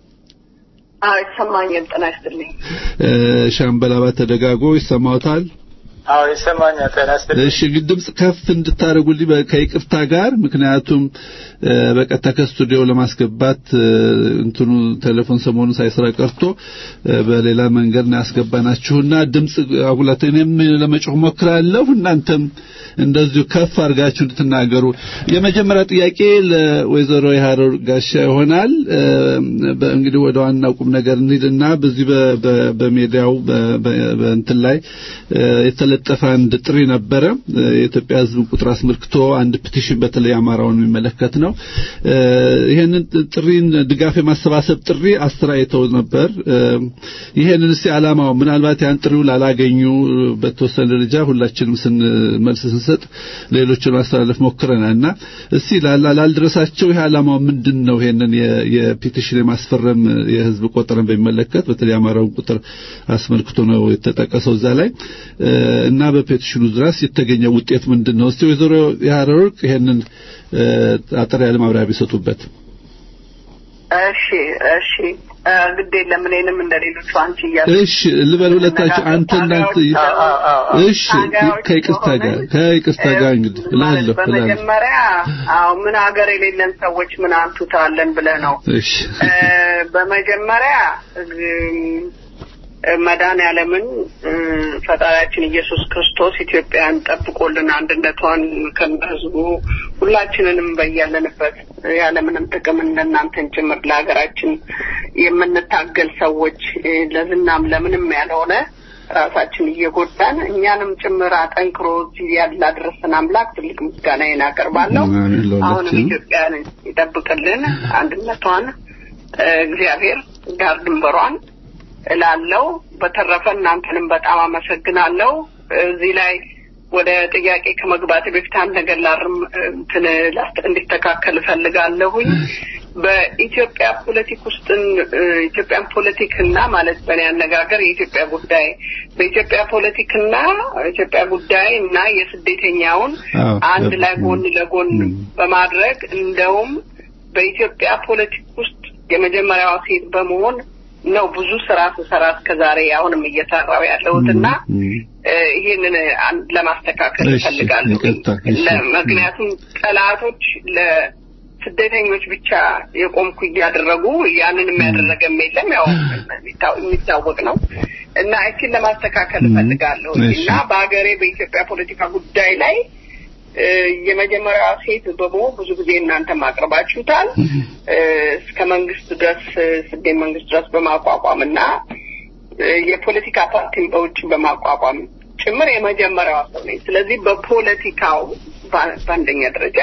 አዎ ይሰማኛል። ጤና ይስጥልኝ። ሻምበል አባተ ደጋጎ ይሰማዎታል? አዎ ይሰማኛል። ጤና ይስጥልኝ። እሺ እንግዲህ ድምጽ ከፍ እንድታደርጉልኝ ከይቅርታ ጋር ምክንያቱም በቀጥታ ከስቱዲዮ ለማስገባት እንትኑ ቴሌፎን ሰሞኑን ሳይሰራ ቀርቶ በሌላ መንገድ ነው ያስገባናችሁና ድምጽ አጉላት እኔም ለመጮህ ሞክራለሁ እናንተም እንደዚሁ ከፍ አድርጋችሁ እንድትናገሩ የመጀመሪያ ጥያቄ ለወይዘሮ የሀረር ጋሻ ይሆናል እንግዲህ ወደ ዋናው ቁም ነገር እንሂድና በዚህ በሜዲያው በእንትን ላይ የተለጠፈ አንድ ጥሪ ነበረ የኢትዮጵያ ህዝብ ቁጥር አስመልክቶ አንድ ፒቲሽን በተለይ አማራውን የሚመለከት ነው ይሄንን ጥሪን ድጋፍ የማሰባሰብ ጥሪ አስተያይተው ነበር ይሄንን እስቲ ዓላማው ምናልባት ያን ጥሪው ላላገኙ በተወሰነ ደረጃ ሁላችንም ስንመልስ ስንሰጥ ሌሎችን ማስተላለፍ ሞክረናልና እስቲ ላልደረሳቸው ይሄ ዓላማው ምንድን ነው ይሄንን የፒቲሽን የማስፈረም የህዝብ ቆጠረን በሚመለከት በተለይ አማራውን ቁጥር አስመልክቶ ነው የተጠቀሰው እዛ ላይ እና በፔቲሽኑ ድረስ የተገኘው ውጤት ምንድን ነው እስቲ ወይዘሮ የሀረርቅ ይሄንን አጠር ያለ ማብራሪያ ቢሰጡበት እሺ እሺ ግድ የለም እኔንም እንደ ሌሎቹ አንቺ እያሉ እሺ ልበል ሁለታችሁ አንተ እንዳንተ እሺ ከይቅርታ ጋር ከይቅርታ ጋር እንግዲህ እላለሁ በመጀመሪያ አዎ ምን ሀገር የሌለን ሰዎች ምን አንቱታ አለን ብለህ ነው እሺ በመጀመሪያ መዳን ያለምን ፈጣሪያችን ኢየሱስ ክርስቶስ ኢትዮጵያን ጠብቆልን አንድነቷን ከህዝቡ ሁላችንንም በያለንበት ያለምንም ጥቅም እንደናንተን ጭምር ለሀገራችን የምንታገል ሰዎች ለዝናም ለምንም ያልሆነ ራሳችን እየጎዳን እኛንም ጭምር አጠንክሮ እዚህ ያላደረሰን አምላክ ትልቅ ምስጋናዬን አቀርባለሁ። አሁንም ኢትዮጵያን ይጠብቅልን፣ አንድነቷን እግዚአብሔር ዳር ድንበሯን እላለው። በተረፈ እናንተንም በጣም አመሰግናለሁ። እዚህ ላይ ወደ ጥያቄ ከመግባት በፊት አንድ ነገር ላርም እንትን እንዲስተካከል እፈልጋለሁኝ። በኢትዮጵያ ፖለቲክ ውስጥ ኢትዮጵያን ፖለቲክና ማለት በእኔ አነጋገር የኢትዮጵያ ጉዳይ በኢትዮጵያ ፖለቲክና ኢትዮጵያ ጉዳይ እና የስደተኛውን አንድ ላይ ጎን ለጎን በማድረግ እንደውም በኢትዮጵያ ፖለቲክ ውስጥ የመጀመሪያዋ ሴት በመሆን ነው ብዙ ስራ ስሰራ እስከ ዛሬ አሁንም እየሰራው ያለሁት እና ይህንን ለማስተካከል እፈልጋለሁ። ምክንያቱም ጠላቶች ለስደተኞች ብቻ የቆምኩ እያደረጉ ያንን የሚያደረገም የለም ያው የሚታወቅ ነው እና እችን ለማስተካከል እፈልጋለሁ እና በሀገሬ በኢትዮጵያ ፖለቲካ ጉዳይ ላይ የመጀመሪያዋ ሴት በመሆን ብዙ ጊዜ እናንተም አቅርባችሁታል። እስከ መንግስት ድረስ ስደት መንግስት ድረስ በማቋቋም እና የፖለቲካ ፓርቲን በውጭ በማቋቋም ጭምር የመጀመሪያዋ ሰው ነኝ። ስለዚህ በፖለቲካው በአንደኛ ደረጃ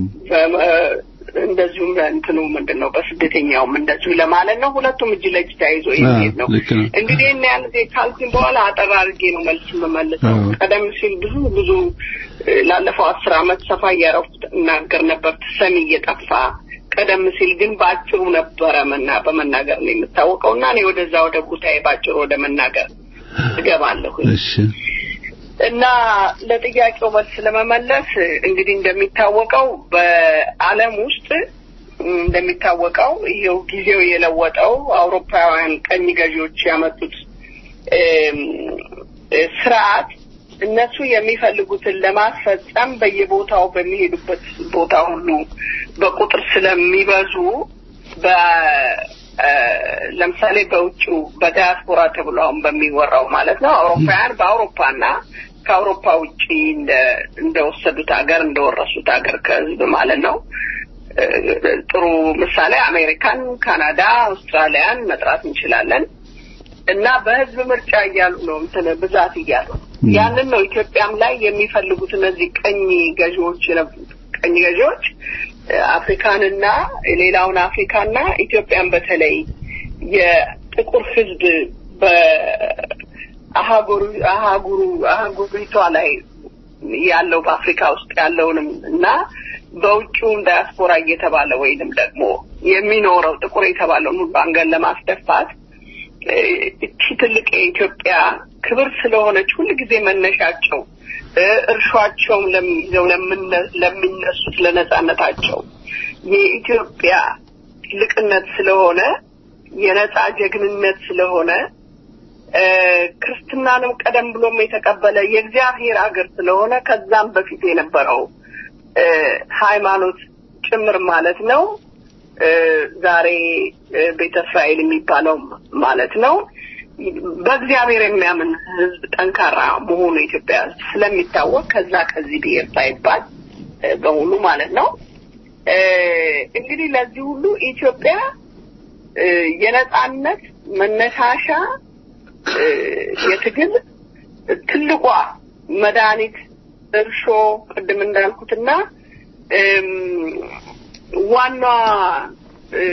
እንደዚሁም እንትኑ ምንድን ነው በስደተኛውም እንደዚሁ ለማለት ነው። ሁለቱም እጅ ለእጅ ተያይዞ የሚሄድ ነው። እንግዲህ እና ያን ጊዜ ካልኩኝ በኋላ አጠር አድርጌ ነው መልስ የምመልሰው። ቀደም ሲል ብዙ ብዙ ላለፈው አስር አመት ሰፋ እያረፍኩ እናገር ነበር ሰሚ እየጠፋ ቀደም ሲል ግን በአጭሩ ነበረ መና በመናገር ነው የምታወቀው እና እኔ ወደዛ ወደ ጉዳይ በአጭሩ ወደ መናገር እገባለሁ። እና ለጥያቄው መልስ ለመመለስ እንግዲህ እንደሚታወቀው በዓለም ውስጥ እንደሚታወቀው ይሄው ጊዜው የለወጠው አውሮፓውያን ቀኝ ገዢዎች ያመጡት እም፣ ስርዓት እነሱ የሚፈልጉትን ለማስፈጸም በየቦታው በሚሄዱበት ቦታ ሁሉ በቁጥር ስለሚበዙ በ እ፣ ለምሳሌ በውጭው በዲያስፖራ ተብሎ አሁን በሚወራው ማለት ነው አውሮፓውያን በአውሮፓና ከአውሮፓ ውጪ እንደ እንደወሰዱት ሀገር እንደወረሱት ሀገር ከህዝብ ማለት ነው እ፣ ጥሩ ምሳሌ አሜሪካን፣ ካናዳ፣ አውስትራሊያን መጥራት እንችላለን። እና በህዝብ ምርጫ እያሉ ነው እንትን ብዛት እያሉ ነው። ያንን ነው ኢትዮጵያም ላይ የሚፈልጉት እነዚህ ቀኝ ገዢዎች የነበሩት ቀኝ ገዢዎች እ፣ አፍሪካንና ሌላውን አፍሪካና ኢትዮጵያን በተለይ የጥቁር ህዝብ በአህጉሩ አህጉሩ አህጉሪቷ ላይ ያለው በአፍሪካ ውስጥ ያለውንም እና በውጭውም ዳያስፖራ እየተባለ ወይንም ደግሞ የሚኖረው ጥቁር የተባለውን ሁሉ አንገን ለማስደፋት እ፣ እቺ ትልቅ የኢትዮጵያ ክብር ስለሆነች ሁል ጊዜ መነሻቸው እ፣ እርሿቸውም ለም- ይዘው ለምነ- ለሚነሱት ለነጻነታቸው የኢትዮጵያ ትልቅነት ስለሆነ የነጻ ጀግንነት ስለሆነ እ፣ ክርስትናንም ቀደም ብሎም የተቀበለ የእግዚአብሔር ሀገር ስለሆነ ከዛም በፊት የነበረው እ፣ ሃይማኖት ጭምር ማለት ነው እ፣ ዛሬ እ፣ ቤተ እስራኤል የሚባለው ማለት ነው በእግዚአብሔር የሚያምን ሕዝብ ጠንካራ መሆኑ ኢትዮጵያ ስለሚታወቅ ከዛ ከዚህ ብሔር ሳይባል እ፣ በሙሉ ማለት ነው እ፣ እንግዲህ ለዚህ ሁሉ ኢትዮጵያ እ፣ የነጻነት መነሳሻ እ፣ የትግል ትልቋ መድኃኒት እርሾ ቅድም እንዳልኩትና እም፣ ዋና እ፣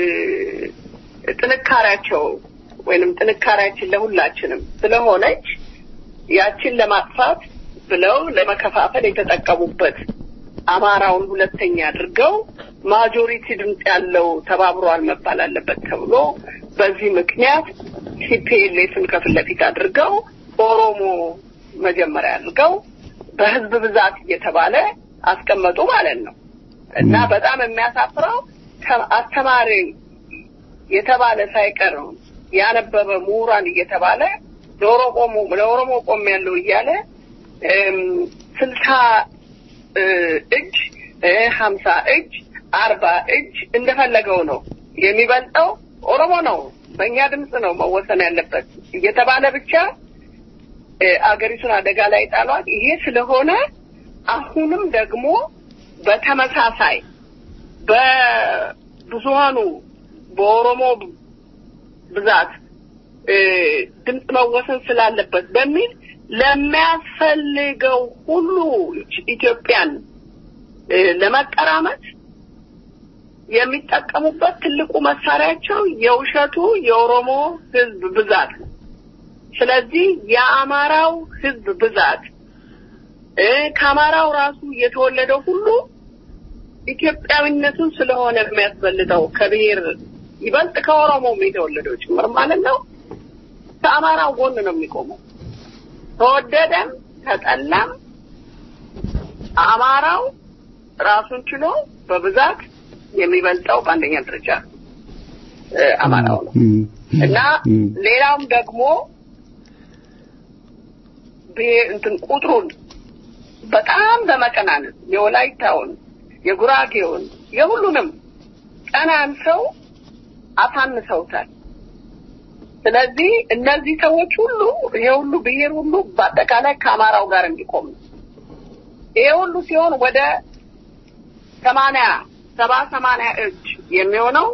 ጥንካሬያቸው ወይንም ጥንካሬያችን ለሁላችንም ስለሆነች ያችን ለማጥፋት ብለው ለመከፋፈል የተጠቀሙበት አማራውን ሁለተኛ አድርገው ማጆሪቲ ድምፅ ያለው ተባብሯል መባል አለበት ተብሎ በዚህ ምክንያት ሲፒኤልኤፍን ከፊት ለፊት አድርገው ኦሮሞ መጀመሪያ አድርገው በህዝብ ብዛት እየተባለ አስቀመጡ ማለት ነው። እና በጣም የሚያሳፍረው ተ- አስተማሪ የተባለ ሳይቀር ያነበበ ምሁራን እየተባለ ለኦሮሞ ለኦሮሞ ቆም ያለው እያለ እም፣ ስልሳ እ፣ እጅ እ፣ ሀምሳ እጅ አርባ እጅ እንደፈለገው ነው የሚበልጠው ኦሮሞ ነው በእኛ ድምፅ ነው መወሰን ያለበት እየተባለ ብቻ እ፣ አገሪቱን አደጋ ላይ ጣሏት። ይሄ ስለሆነ አሁንም ደግሞ በተመሳሳይ በብዙሃኑ በኦሮሞ ብዛት እ፣ ድምፅ መወሰን ስላለበት በሚል ለሚያስፈልገው ሁሉ ኢትዮጵያን እ፣ ለመቀራመት የሚጠቀሙበት ትልቁ መሳሪያቸው የውሸቱ የኦሮሞ ሕዝብ ብዛት ነው። ስለዚህ የአማራው ሕዝብ ብዛት እ፣ ከአማራው ራሱ የተወለደው ሁሉ ኢትዮጵያዊነቱን ስለሆነ የሚያስበልጠው ከብሔር ይበልጥ ከኦሮሞም የተወለደው ጭምር ማለት ነው። ከአማራው ጎን ነው የሚቆመው። ተወደደም ተጠላም አማራው ራሱን ችሎ በብዛት የሚበልጠው በአንደኛ ደረጃ እ፣ አማራው ነው እና ሌላውም ደግሞ ብሔር እንትን ቁጥሩን በጣም በመቀናነስ የወላይታውን፣ የጉራጌውን፣ የሁሉንም ቀናን ሰው አሳንሰውታል። ስለዚህ እነዚህ ሰዎች ሁሉ ይሄ ሁሉ ብሔር ሁሉ በአጠቃላይ ከአማራው ጋር እንዲቆም ነው። ይሄ ሁሉ ሲሆን ወደ ሰማንያ ሰባ ሰማንያ እጅ የሚሆነው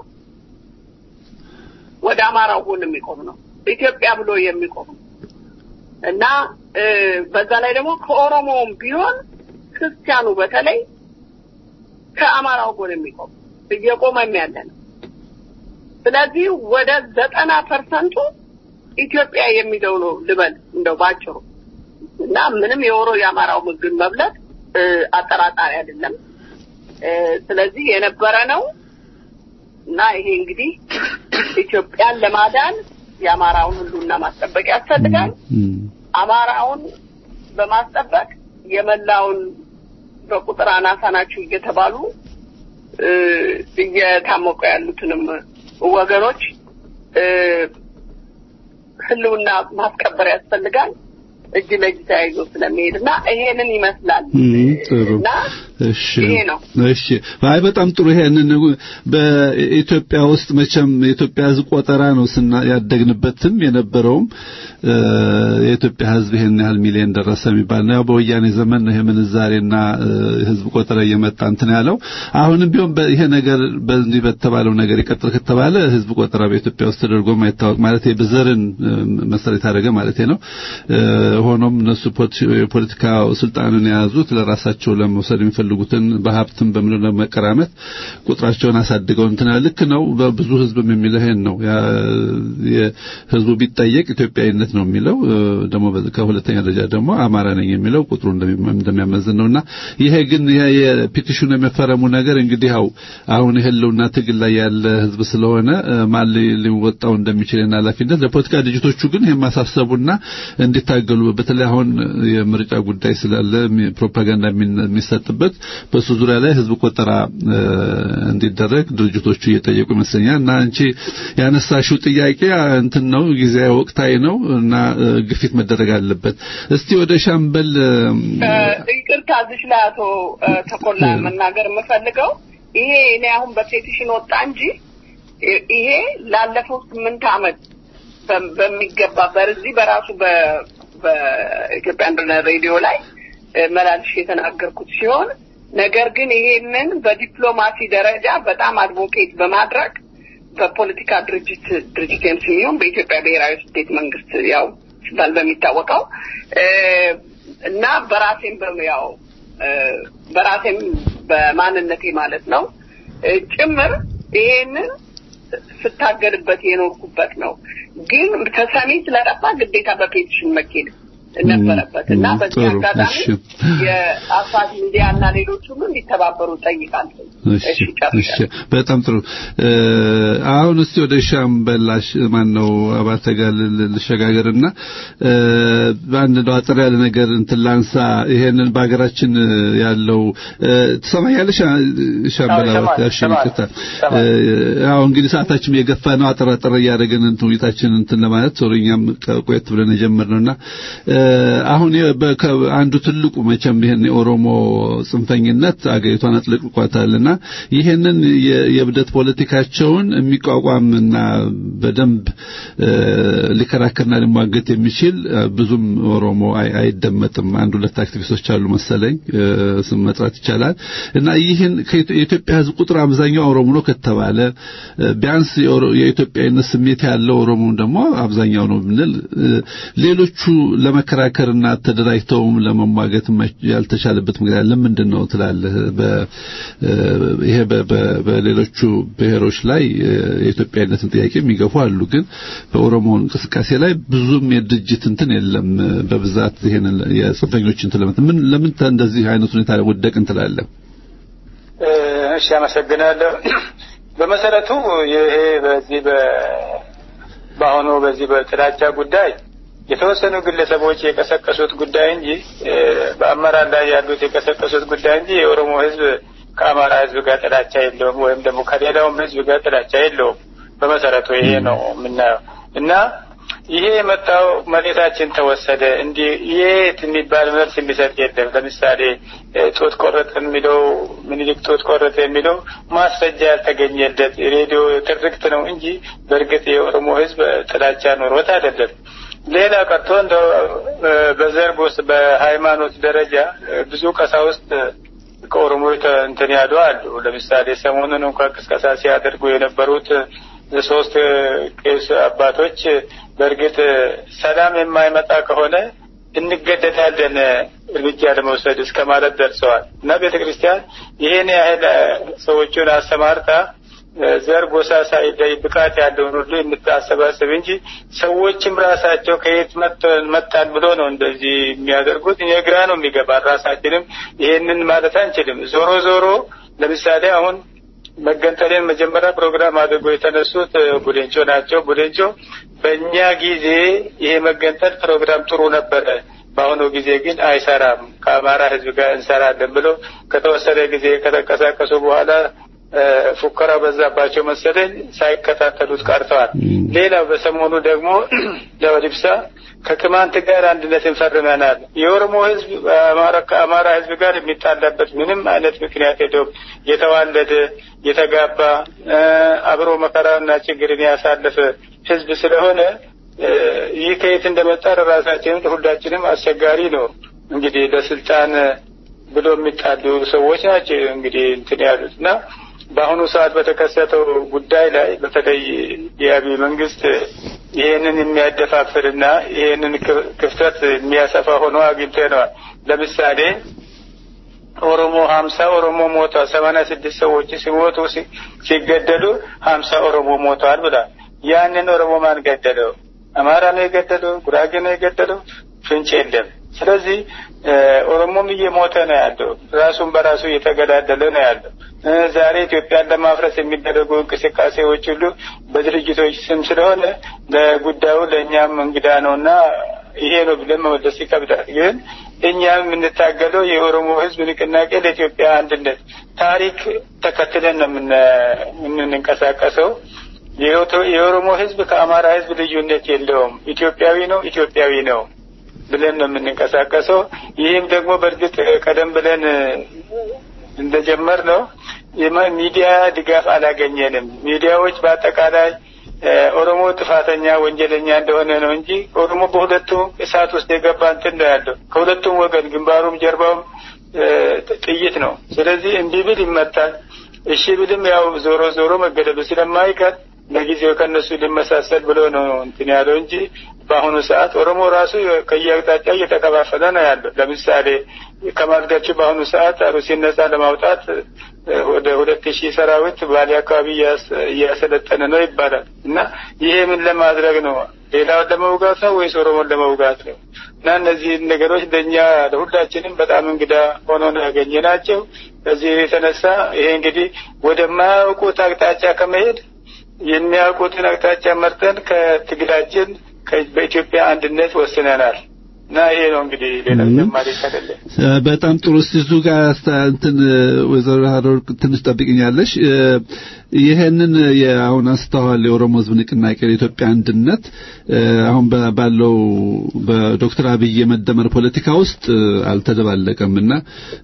ወደ አማራው ጎን የሚቆም ነው። ኢትዮጵያ ብሎ የሚቆም ነው እና እ፣ በዛ ላይ ደግሞ ከኦሮሞውም ቢሆን ክርስቲያኑ በተለይ ከአማራው ጎን የሚቆም እየቆመም ያለ ነው። ስለዚህ ወደ ዘጠና ፐርሰንቱ ኢትዮጵያ የሚለው ነው ልበል እንደው ባጭሩ እና ምንም የኦሮ የአማራው ምግብ መብለት እ፣ አጠራጣሪ አይደለም። እ፣ ስለዚህ የነበረ ነው እና ይሄ እንግዲህ ኢትዮጵያን ለማዳን የአማራውን ሁሉና ማስጠበቅ ያስፈልጋል። አማራውን በማስጠበቅ የመላውን በቁጥር አናሳ ናችሁ እየተባሉ እ፣ እየታመቁ ያሉትንም ወገኖች እ፣ ህልውና ማስከበር ያስፈልጋል። እጅ ለእጅ ተያይዞ ስለሚሄድ እና ይሄንን ይመስላል እም፣ ጥሩ እና እሺ ይሄ ነው። እሺ አይ በጣም ጥሩ ይሄንን በኢትዮጵያ ውስጥ መቼም የኢትዮጵያ ሕዝብ ቆጠራ ነው ስና ያደግንበትም የነበረውም እ፣ የኢትዮጵያ ሕዝብ ይሄን ያህል ሚሊዮን ደረሰ የሚባል ነው። ያው በወያኔ ዘመን ነው ይሄ ምንዛሬና እ፣ ሕዝብ ቆጠራ እየመጣ እንትን ያለው። አሁንም ቢሆን በ- ይሄ ነገር በዚህ በተባለው ነገር ይቀጥል ከተባለ ሕዝብ ቆጠራ በኢትዮጵያ ውስጥ ተደርጎ ማይታወቅ ማለት በዘርን እ፣ መሰረት ያደረገ ማለት ነው። እ፣ ሆኖም እነሱ ፖለቲ- የፖለቲካ ስልጣንን የያዙት ለራሳቸው ለመውሰድ የሚፈልጉትን በሀብትም በምን ለመቀራመት ቁጥራቸውን አሳድገው እንትና ልክ ነው። በብዙ ህዝብም የሚለው ይሄን ነው። ያ የህዝቡ ቢጠየቅ ኢትዮጵያዊነት ነው የሚለው እ፣ ደግሞ በ- ከሁለተኛ ደረጃ ደግሞ አማራ ነኝ የሚለው ቁጥሩ እንደሚ- እንደሚያመዝን ነውና ይሄ ግን ይሄ የፒቲሽኑ የመፈረሙ ነገር እንግዲህ ያው አሁን የህልውና ትግል ላይ ያለ ህዝብ ስለሆነ እ፣ ማን ሊ- ሊወጣው እንደሚችል እና ኃላፊነት ለፖለቲካ ድርጅቶቹ ግን ይሄን ማሳሰቡና እንዲታገሉ በተለይ አሁን የምርጫ ጉዳይ ስላለ የሚ- ፕሮፓጋንዳ የሚን- የሚሰጥበት በሱ ዙሪያ ላይ ህዝብ ቆጠራ እ፣ እንዲደረግ ድርጅቶቹ እየጠየቁ ይመስለኛል እና አንቺ ያነሳሽው ጥያቄ እንትን ነው ጊዜያዊ ወቅታዊ ነው እና እ፣ ግፊት መደረግ አለበት። እስቲ ወደ ሻምበል እ፣ ይቅርታ እዚች ላይ አቶ እ፣ ተኮላ መናገር የምፈልገው ይሄ እኔ አሁን በፔቲሽን ወጣ እንጂ ይ- ይሄ ላለፈው ስምንት ዓመት በ- በሚገባ በዚህ በራሱ በ- በኢትዮጵያ አንድነት ሬዲዮ ላይ እ፣ መላልሽ የተናገርኩት ሲሆን ነገር ግን ይሄንን በዲፕሎማሲ ደረጃ በጣም አድቮኬት በማድረግ በፖለቲካ ድርጅት ድርጅት የሚሆን በኢትዮጵያ ብሔራዊ ስቴት መንግስት ያው ሲባል በሚታወቀው እ፣ እና በራሴም በ- ያው እ፣ በራሴም በማንነቴ ማለት ነው እ፣ ጭምር ይሄንን ስታገልበት የኖርኩበት ነው። ግን ተሰሚ ስለጠፋ ግዴታ በፔቲሽን መኬድ ነበረበት እና ም፣ በዚህ ጥሩ፣ አጋጣሚ እሺ። የአፋት ሚዲያ እና ሌሎች ሁሉ እንዲተባበሩ ጠይቃለሁ። እሺ እሺ ጨርሻለሁ። እሺ በጣም ጥሩ እ፣ አሁን እስቲ ወደ ሻምበላሽ ማን ነው አባተ ጋር ል- ልሸጋገርና እ፣ በአንድ ነው አጠር ያለ ነገር እንትን ላንሳ ይሄንን በሀገራችን ያለው እ፣ ትሰማኛለሽ አ- ሻምበል አዎ፣ አባተ እሰማለሁ፣ እሺ እሰማለሁ፣ ይቅርታ እሰማለሁ። እ፣ አዎ እንግዲህ ሰዓታችን የገፋ ነው አጠር አጠር እያደረግን እንትን ውይይታችን እንትን ለማለት ሶሪኛም ቆየት ብለን የጀመርነውና እ፣ አሁን የ- በከ- አንዱ ትልቁ መቼም ይሄን የኦሮሞ ጽንፈኝነት አገሪቷን አጥልቅቋታልና ይሄንን የ- የእብደት ፖለቲካቸውን የሚቋቋምና በደንብ እ፣ ሊከራከርና ሊሟገት የሚችል እ፣ ብዙም ኦሮሞ አይ- አይደመጥም። አንድ ሁለት አክቲቪስቶች አሉ መሰለኝ እ፣ ስም መጥራት ይቻላል እና ይህን ከኢትዮ- የኢትዮጵያ ሕዝብ ቁጥር አብዛኛው ኦሮሞ ነው ከተባለ እ፣ ቢያንስ የኦሮ- የኢትዮጵያዊነት ስሜት ያለው ኦሮሞ ደግሞ አብዛኛው ነው ብንል እ፣ ሌሎቹ ለመከራከርና ተደራጅተውም ለመሟገት መች- ያልተቻለበት ምክንያት ለምንድን ነው ትላለህ? በ- እ፣ ይሄ በ- በ- በሌሎቹ ብሔሮች ላይ እ፣ የኢትዮጵያዊነትን ጥያቄ የሚገፉ አሉ፣ ግን በኦሮሞ እንቅስቃሴ ላይ ብዙም የድርጅት እንትን የለም። እ፣ በብዛት ይሄንን የጽንፈኞች እንትን ለምን ምን ለምን ተ- እንደዚህ አይነት ሁኔታ ላይ ወደቅን ትላለህ? እ፣ እሺ አመሰግናለሁ። በመሰረቱ ይሄ በዚህ በ በአሁኑ በዚህ በጥላቻ ጉዳይ የተወሰኑ ግለሰቦች የቀሰቀሱት ጉዳይ እንጂ እ፣ በአመራር ላይ ያሉት የቀሰቀሱት ጉዳይ እንጂ የኦሮሞ ሕዝብ ከአማራ ሕዝብ ጋር ጥላቻ የለውም፣ ወይም ደግሞ ከሌላውም ሕዝብ ጋር ጥላቻ የለውም። በመሰረቱ ይሄ ነው የምናየው እና ይሄ የመጣው መሬታችን ተወሰደ እንዲህ የት የሚባል መልስ የሚሰጥ የለም። ለምሳሌ እ፣ ጡት ቆረጥ የሚለው ምኒልክ ጡት ቆረጥ የሚለው ማስረጃ ያልተገኘለት ሬዲዮ ትርክት ነው እንጂ በእርግጥ የኦሮሞ ህዝብ ጥላቻ ኖሮት አይደለም። ሌላ ቀርቶ እንደ በዘር ውስጥ በሃይማኖት ደረጃ እ፣ ብዙ ቀሳውስት ከኦሮሞ የተ- እንትን ያሉ አሉ። ለምሳሌ ሰሞኑን እንኳን ቅስቀሳ ሲያደርጉ የነበሩት ሶስት ቄስ አባቶች በእርግጥ ሰላም የማይመጣ ከሆነ እንገደዳለን እርምጃ ለመውሰድ እስከ ማለት ደርሰዋል እና ቤተ ክርስቲያን ይህን ያህል ሰዎቹን አሰማርታ ዘር፣ ጎሳ ሳይለይ ብቃት ያለውን ሁሉ የምታሰባስብ እንጂ ሰዎችም ራሳቸው ከየት መጣን ብሎ ነው እንደዚህ የሚያደርጉት። እኔ ግራ ነው የሚገባ። ራሳችንም ይሄንን ማለት አንችልም። ዞሮ ዞሮ ለምሳሌ አሁን መገንጠልን መጀመሪያ ፕሮግራም አድርጎ የተነሱት ቡሌንጮ ናቸው። ቡሌንጮ በእኛ ጊዜ ይሄ መገንጠል ፕሮግራም ጥሩ ነበረ፣ በአሁኑ ጊዜ ግን አይሰራም፣ ከአማራ ህዝብ ጋር እንሰራለን ብሎ ከተወሰነ ጊዜ ከተንቀሳቀሱ በኋላ ፉከራ በዛባቸው መሰለኝ ሳይከታተሉት ቀርተዋል። ሌላው በሰሞኑ ደግሞ ለወዲብሳ ከቅማንት ጋር አንድነትን ፈርመናል። የኦሮሞ ህዝብ ከአማራ ህዝብ ጋር የሚጣላበት ምንም አይነት ምክንያት የለውም። የተዋለደ የተጋባ አብሮ መከራና ችግርን ያሳለፈ ህዝብ ስለሆነ ይህ ከየት እንደመጣ ለራሳችንም ሁላችንም አስቸጋሪ ነው። እንግዲህ ለስልጣን ብሎ የሚጣሉ ሰዎች ናቸው እንግዲህ እንትን ያሉት እና በአሁኑ ሰዓት በተከሰተው ጉዳይ ላይ በተለይ የአብይ መንግስት ይህንን የሚያደፋፍርና ይህንን ክፍተት የሚያሰፋ ሆኖ አግኝተነዋል። ለምሳሌ ኦሮሞ ሀምሳ ኦሮሞ ሞቷል፣ ሰማንያ ስድስት ሰዎች ሲሞቱ ሲገደሉ ሀምሳ ኦሮሞ ሞተዋል ብሏል። ያንን ኦሮሞ ማን ገደለው? አማራ ነው የገደለው? ጉራጌ ነው የገደለው? ፍንጭ የለም። ስለዚህ ኦሮሞም እየሞተ ነው ያለው፣ ራሱን በራሱ እየተገዳደለ ነው ያለው። ዛሬ ኢትዮጵያን ለማፍረስ የሚደረጉ እንቅስቃሴዎች ሁሉ በድርጅቶች ስም ስለሆነ ለጉዳዩ ለእኛም እንግዳ ነውና ይሄ ነው ብለን መመለስ ይከብዳል። ግን እኛ የምንታገለው የኦሮሞ ሕዝብ ንቅናቄ ለኢትዮጵያ አንድነት ታሪክ ተከትለን ነው የምንንቀሳቀሰው። የኦሮሞ ሕዝብ ከአማራ ሕዝብ ልዩነት የለውም። ኢትዮጵያዊ ነው፣ ኢትዮጵያዊ ነው ብለን ነው የምንንቀሳቀሰው። ይህም ደግሞ በእርግጥ ቀደም ብለን እንደጀመር ነው ሚዲያ ድጋፍ አላገኘንም። ሚዲያዎች በአጠቃላይ ኦሮሞ ጥፋተኛ ወንጀለኛ እንደሆነ ነው እንጂ ኦሮሞ በሁለቱ እሳት ውስጥ የገባ እንትን ነው ያለው። ከሁለቱም ወገን ግንባሩም ጀርባውም ጥይት ነው። ስለዚህ እንዲህ ብል ይመታል፣ እሺ ብልም ያው ዞሮ ዞሮ መገደሉ ስለማይቀር ለጊዜው ከእነሱ ሊመሳሰል ብሎ ነው እንትን ያለው እንጂ በአሁኑ ሰዓት ኦሮሞ ራሱ ከየአቅጣጫው እየተከፋፈለ ነው ያለው። ለምሳሌ ከማልጋቹ በአሁኑ ሰዓት አሩሲን ነጻ ለማውጣት ወደ ሁለት ሺህ ሰራዊት ባሌ አካባቢ እያሰለጠነ ነው ይባላል እና ይሄ ምን ለማድረግ ነው? ሌላውን ለመውጋት ነው ወይስ ኦሮሞን ለመውጋት ነው? እና እነዚህ ነገሮች ለእኛ ለሁላችንም በጣም እንግዳ ሆኖ ነው ያገኘ ናቸው። ከዚህ የተነሳ ይሄ እንግዲህ ወደማያውቁት አቅጣጫ ከመሄድ የሚያውቁትን አቅጣጫ መርጠን ከትግላችን በኢትዮጵያ አንድነት ወስነናል እና ይሄ ነው እንግዲህ ሌላ ተጨማሪ ከሌለ በጣም ጥሩ። እስቲ እዚሁ ጋር እንትን ወይዘሮ ሀረር ትንሽ ጠብቅኛለሽ። ይሄንን የአሁን አንስተዋል የኦሮሞ ሕዝብ ንቅናቄ የኢትዮጵያ አንድነት አሁን ባለው በዶክተር አብይ የመደመር ፖለቲካ ውስጥ አልተደባለቀም እና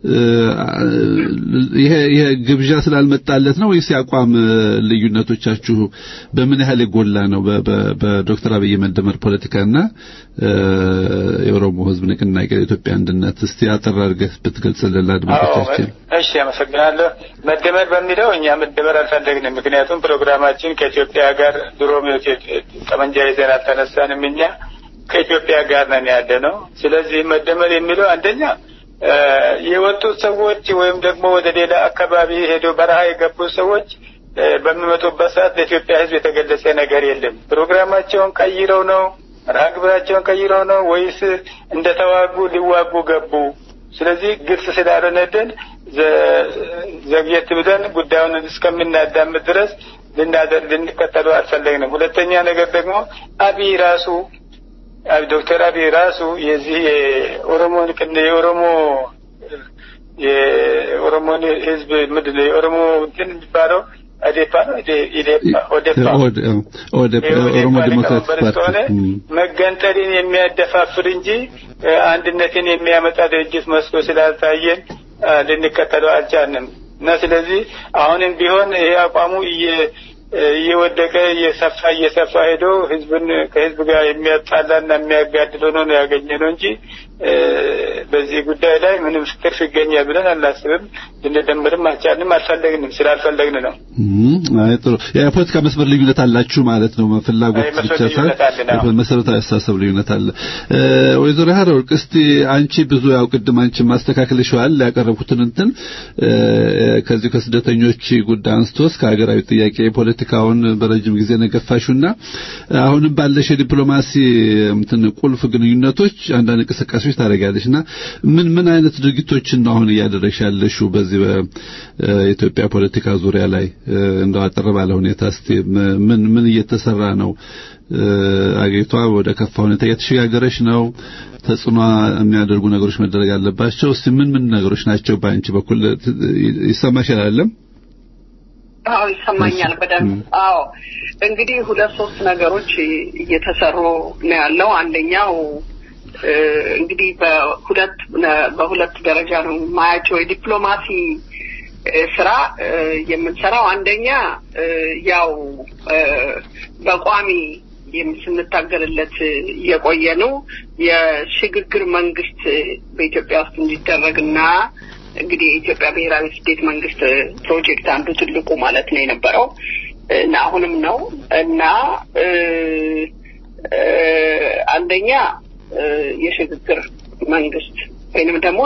ይሄ ይሄ ግብዣ ስላልመጣለት ነው ወይስ የአቋም ልዩነቶቻችሁ በምን ያህል የጎላ ነው? በዶክተር አብይ የመደመር ፖለቲካና የኦሮሞ ሕዝብ ንቅናቄ የኢትዮጵያ አንድነት እስቲ አጠር አድርገህ ብትገልጽልን ለአድማጮቻችን። እሺ፣ አመሰግናለሁ። መደመር በሚለው እኛ መደመር አልፈለግንም። ምክንያቱም ፕሮግራማችን ከኢትዮጵያ ጋር ድሮም ጠመንጃ ይዘን አልተነሳንም። እኛ ከኢትዮጵያ ጋር ነን ያለ ነው። ስለዚህ መደመር የሚለው አንደኛ የወጡት ሰዎች ወይም ደግሞ ወደ ሌላ አካባቢ ሄደው በረሃ የገቡት ሰዎች በሚመጡበት ሰዓት ለኢትዮጵያ ሕዝብ የተገለጸ ነገር የለም። ፕሮግራማቸውን ቀይረው ነው መርሃ ግብራቸውን ቀይረው ነው ወይስ እንደተዋጉ ሊዋጉ ገቡ? ስለዚህ ግልጽ ስላልሆነልን ዘግየት ብለን ጉዳዩን እስከምናዳምጥ ድረስ ልንከተሉ አልፈለግንም። ሁለተኛ ነገር ደግሞ አብይ ራሱ ዶክተር አብይ ራሱ የዚህ የኦሮሞ የኦሮሞ የኦሮሞን ህዝብ ምንድን ነው የኦሮሞ እንትን የሚባለው አዴፓ ነው ኢዴፓ ኦዴፓ ኦሮሞ ዲሞክራቲክ ስለሆነ መገንጠልን የሚያደፋፍር እንጂ አንድነትን የሚያመጣ ድርጅት መስሎ ስላልታየን ልንከተለው አልቻልንም እና ስለዚህ አሁንም ቢሆን ይሄ አቋሙ እየወደቀ እየሰፋ እየሰፋ ሄዶ ህዝብን ከህዝብ ጋር የሚያጣላና የሚያጋድል ሆኖ ነው ያገኘ ነው እንጂ በዚህ ጉዳይ ላይ ምንም ትርፍ ይገኛል ብለን አናስብም። ልንደምርም አልቻልንም፣ አልፈለግንም። ስላልፈለግን ነው። አይ ጥሩ። የፖለቲካ መስመር ልዩነት አላችሁ ማለት ነው። ፍላጎት ብቻ ሳይሆን መሰረታዊ አስተሳሰብ ልዩነት አለ። ወይዘሮ ሀረወርቅ እስቲ አንቺ ብዙ ያው ቅድም አንቺ ማስተካከልሽዋል ያቀረብኩትን እንትን ከዚህ ከስደተኞች ጉዳይ አንስቶ እስከ ሀገራዊ ጥያቄ ፖለቲካውን በረጅም ጊዜ ነገፋሹና አሁንም ባለሽ የዲፕሎማሲ እንትን ቁልፍ ግንኙነቶች አንዳንድ እንቅስቃሴዎች ታደርጋለሽ እና ምን ምን አይነት ድርጊቶችን ነው አሁን እያደረግሽ ያለሽው በዚህ በኢትዮጵያ ፖለቲካ ዙሪያ ላይ እንደው አጠር ባለ ሁኔታ እስቲ ምን ምን እየተሰራ ነው? አገሪቷ ወደ ከፋ ሁኔታ እየተሸጋገረች ነው። ተጽዕኖ የሚያደርጉ ነገሮች መደረግ አለባቸው። እስቲ ምን ምን ነገሮች ናቸው በአንቺ በኩል ይሰማሻል? አይደለም? አዎ ይሰማኛል በደንብ። አዎ እንግዲህ ሁለት ሶስት ነገሮች እየተሰሩ ነው ያለው። አንደኛው እንግዲህ በሁለት በሁለት ደረጃ ነው ማያቸው የዲፕሎማሲ ስራ የምንሰራው አንደኛ ያው በቋሚ ስንታገልለት የቆየ ነው የሽግግር መንግስት በኢትዮጵያ ውስጥ እንዲደረግና እንግዲህ የኢትዮጵያ ብሔራዊ ስቴት መንግስት ፕሮጀክት አንዱ ትልቁ ማለት ነው የነበረው እና አሁንም ነው እና አንደኛ የሽግግር መንግስት ወይንም ደግሞ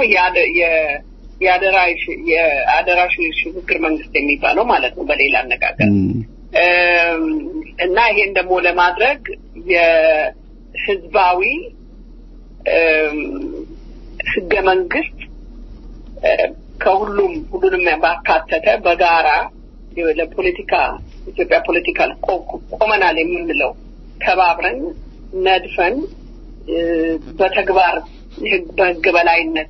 የአደራሽ ሽግግር መንግስት የሚባለው ማለት ነው በሌላ አነጋገር እና ይሄን ደግሞ ለማድረግ የህዝባዊ ህገ መንግስት ከሁሉም ሁሉንም ባካተተ በጋራ ለፖለቲካ ኢትዮጵያ ፖለቲካል ቆመናል የምንለው ተባብረን ነድፈን በተግባር በህግ በላይነት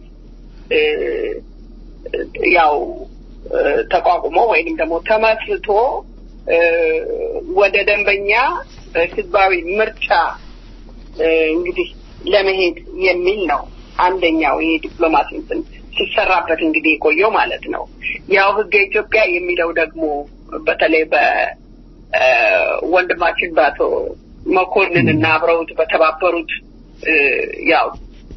ያው ተቋቁሞ ወይንም ደግሞ ተመስርቶ ወደ ደንበኛ ህዝባዊ ምርጫ እንግዲህ ለመሄድ የሚል ነው አንደኛው ይሄ ዲፕሎማሲ እንትን ሲሰራበት እንግዲህ የቆየው ማለት ነው። ያው ህገ ኢትዮጵያ የሚለው ደግሞ በተለይ በወንድማችን በአቶ መኮንን እና አብረውት በተባበሩት ያው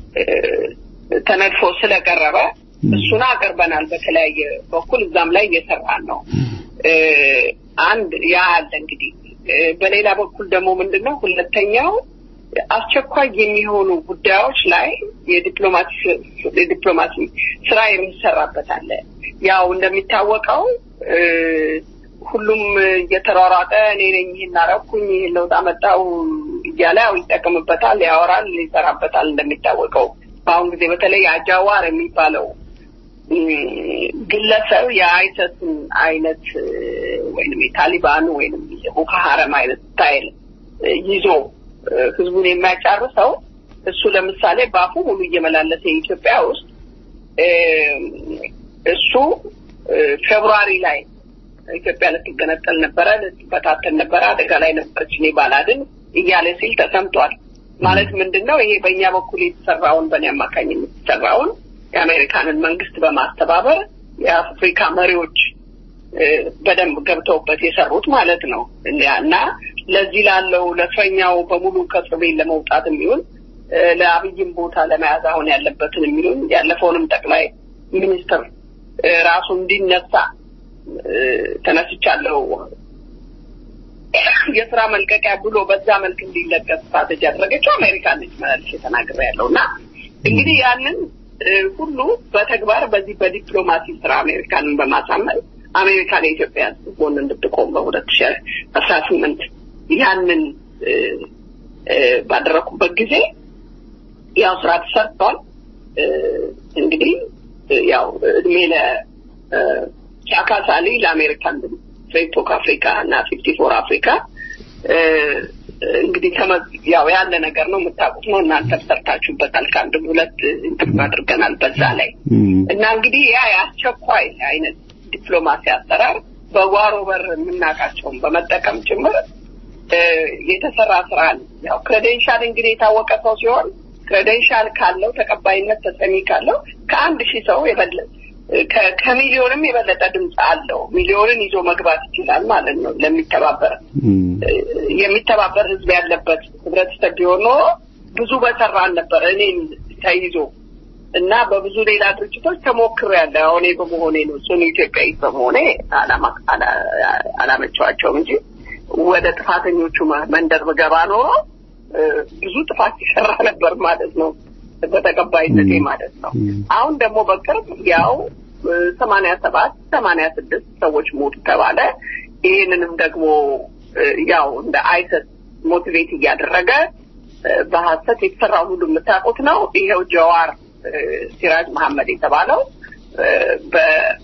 ተነድፎ ስለቀረበ እሱን አቅርበናል። በተለያየ በኩል እዛም ላይ እየሰራን ነው። አንድ ያ አለ እንግዲህ። በሌላ በኩል ደግሞ ምንድን ነው ሁለተኛው አስቸኳይ የሚሆኑ ጉዳዮች ላይ የዲፕሎማሲ የዲፕሎማሲ ስራ የሚሰራበት አለ። ያው እንደሚታወቀው ሁሉም እየተሯሯጠ እኔ ነኝ ይህን አረኩኝ ይህን ለውጥ አመጣው እያለ ያው ይጠቅምበታል፣ ያወራል፣ ይሰራበታል። እንደሚታወቀው በአሁን ጊዜ በተለይ አጃዋር የሚባለው ግለሰብ የአይሰስን አይነት ወይም የታሊባኑ ወይም የቦኮ ሀረም አይነት ስታይል ይዞ ህዝቡን የሚያጫርሰው እሱ ለምሳሌ በአፉ ሙሉ እየመላለሰ የኢትዮጵያ ውስጥ እሱ ፌብሩዋሪ ላይ ኢትዮጵያ ልትገነጠል ነበረ፣ ልትበታተን ነበረ፣ አደጋ ላይ ነበረች፣ እኔ ባላድን እያለ ሲል ተሰምቷል። ማለት ምንድን ነው ይሄ በእኛ በኩል የተሰራውን በእኔ አማካኝነት የተሰራውን የአሜሪካንን መንግስት በማስተባበር የአፍሪካ መሪዎች በደንብ ገብተውበት የሰሩት ማለት ነው እና ለዚህ ላለው ለእስረኛው በሙሉ ከእስር ቤት ለመውጣት የሚሆን ለአብይም ቦታ ለመያዝ አሁን ያለበትን የሚሆን ያለፈውንም ጠቅላይ ሚኒስትር ራሱ እንዲነሳ ተነስቻለሁ የስራ መልቀቂያ ብሎ በዛ መልክ እንዲለቀቅ ስትራቴጂ ያደረገችው አሜሪካ ነች መላልሽ የተናገረ ያለው እና እንግዲህ ያንን ሁሉ በተግባር በዚህ በዲፕሎማሲ ስራ አሜሪካንን በማሳመን አሜሪካን የኢትዮጵያ ጎን እንድትቆም በሁለት ሺ አስራ ስምንት ያንን ባደረኩበት ጊዜ ያው ስራ ተሰርቷል። እንግዲህ ያው እድሜ ለቻካሳሊ ለአሜሪካን ፌስቡክ አፍሪካ እና ፊፍቲ ፎር አፍሪካ እንግዲህ ያው ያለ ነገር ነው የምታውቁት ነው እናንተ ሰርታችሁበታል። ከአንድ ሁለት ኢንተርቪው አድርገናል በዛ ላይ እና እንግዲህ ያ የአስቸኳይ አይነት ዲፕሎማሲ አሰራር በጓሮ በር የምናውቃቸውን በመጠቀም ጭምር የተሰራ ስራ ነው። ያው ክሬዴንሻል እንግዲህ የታወቀ ሰው ሲሆን ክሬዴንሻል ካለው ተቀባይነት ተሰሚ ካለው ከአንድ ሺህ ሰው የበለጠ ከሚሊዮንም የበለጠ ድምፅ አለው። ሚሊዮንን ይዞ መግባት ይችላል ማለት ነው። ለሚተባበር የሚተባበር ህዝብ ያለበት ህብረተሰብ ቢሆን ኖሮ ብዙ በሰራን ነበር። እኔም ተይዞ እና በብዙ ሌላ ድርጅቶች ተሞክሮ ያለ አሁን በመሆኔ ነው ጽኑ ኢትዮጵያዊ በመሆኔ አላመቸዋቸውም እንጂ ወደ ጥፋተኞቹ መንደር ብገባ ኖሮ ብዙ ጥፋት ይሰራ ነበር ማለት ነው። በተቀባይነቴ ማለት ነው። አሁን ደግሞ በቅርብ ያው ሰማንያ ሰባት ሰማንያ ስድስት ሰዎች ሞቱ ተባለ። ይህንንም ደግሞ ያው እንደ አይሰስ ሞቲቬት እያደረገ በሀሰት የተሰራውን ሁሉ የምታውቁት ነው። ይኸው ጀዋር ሲራጅ መሐመድ የተባለው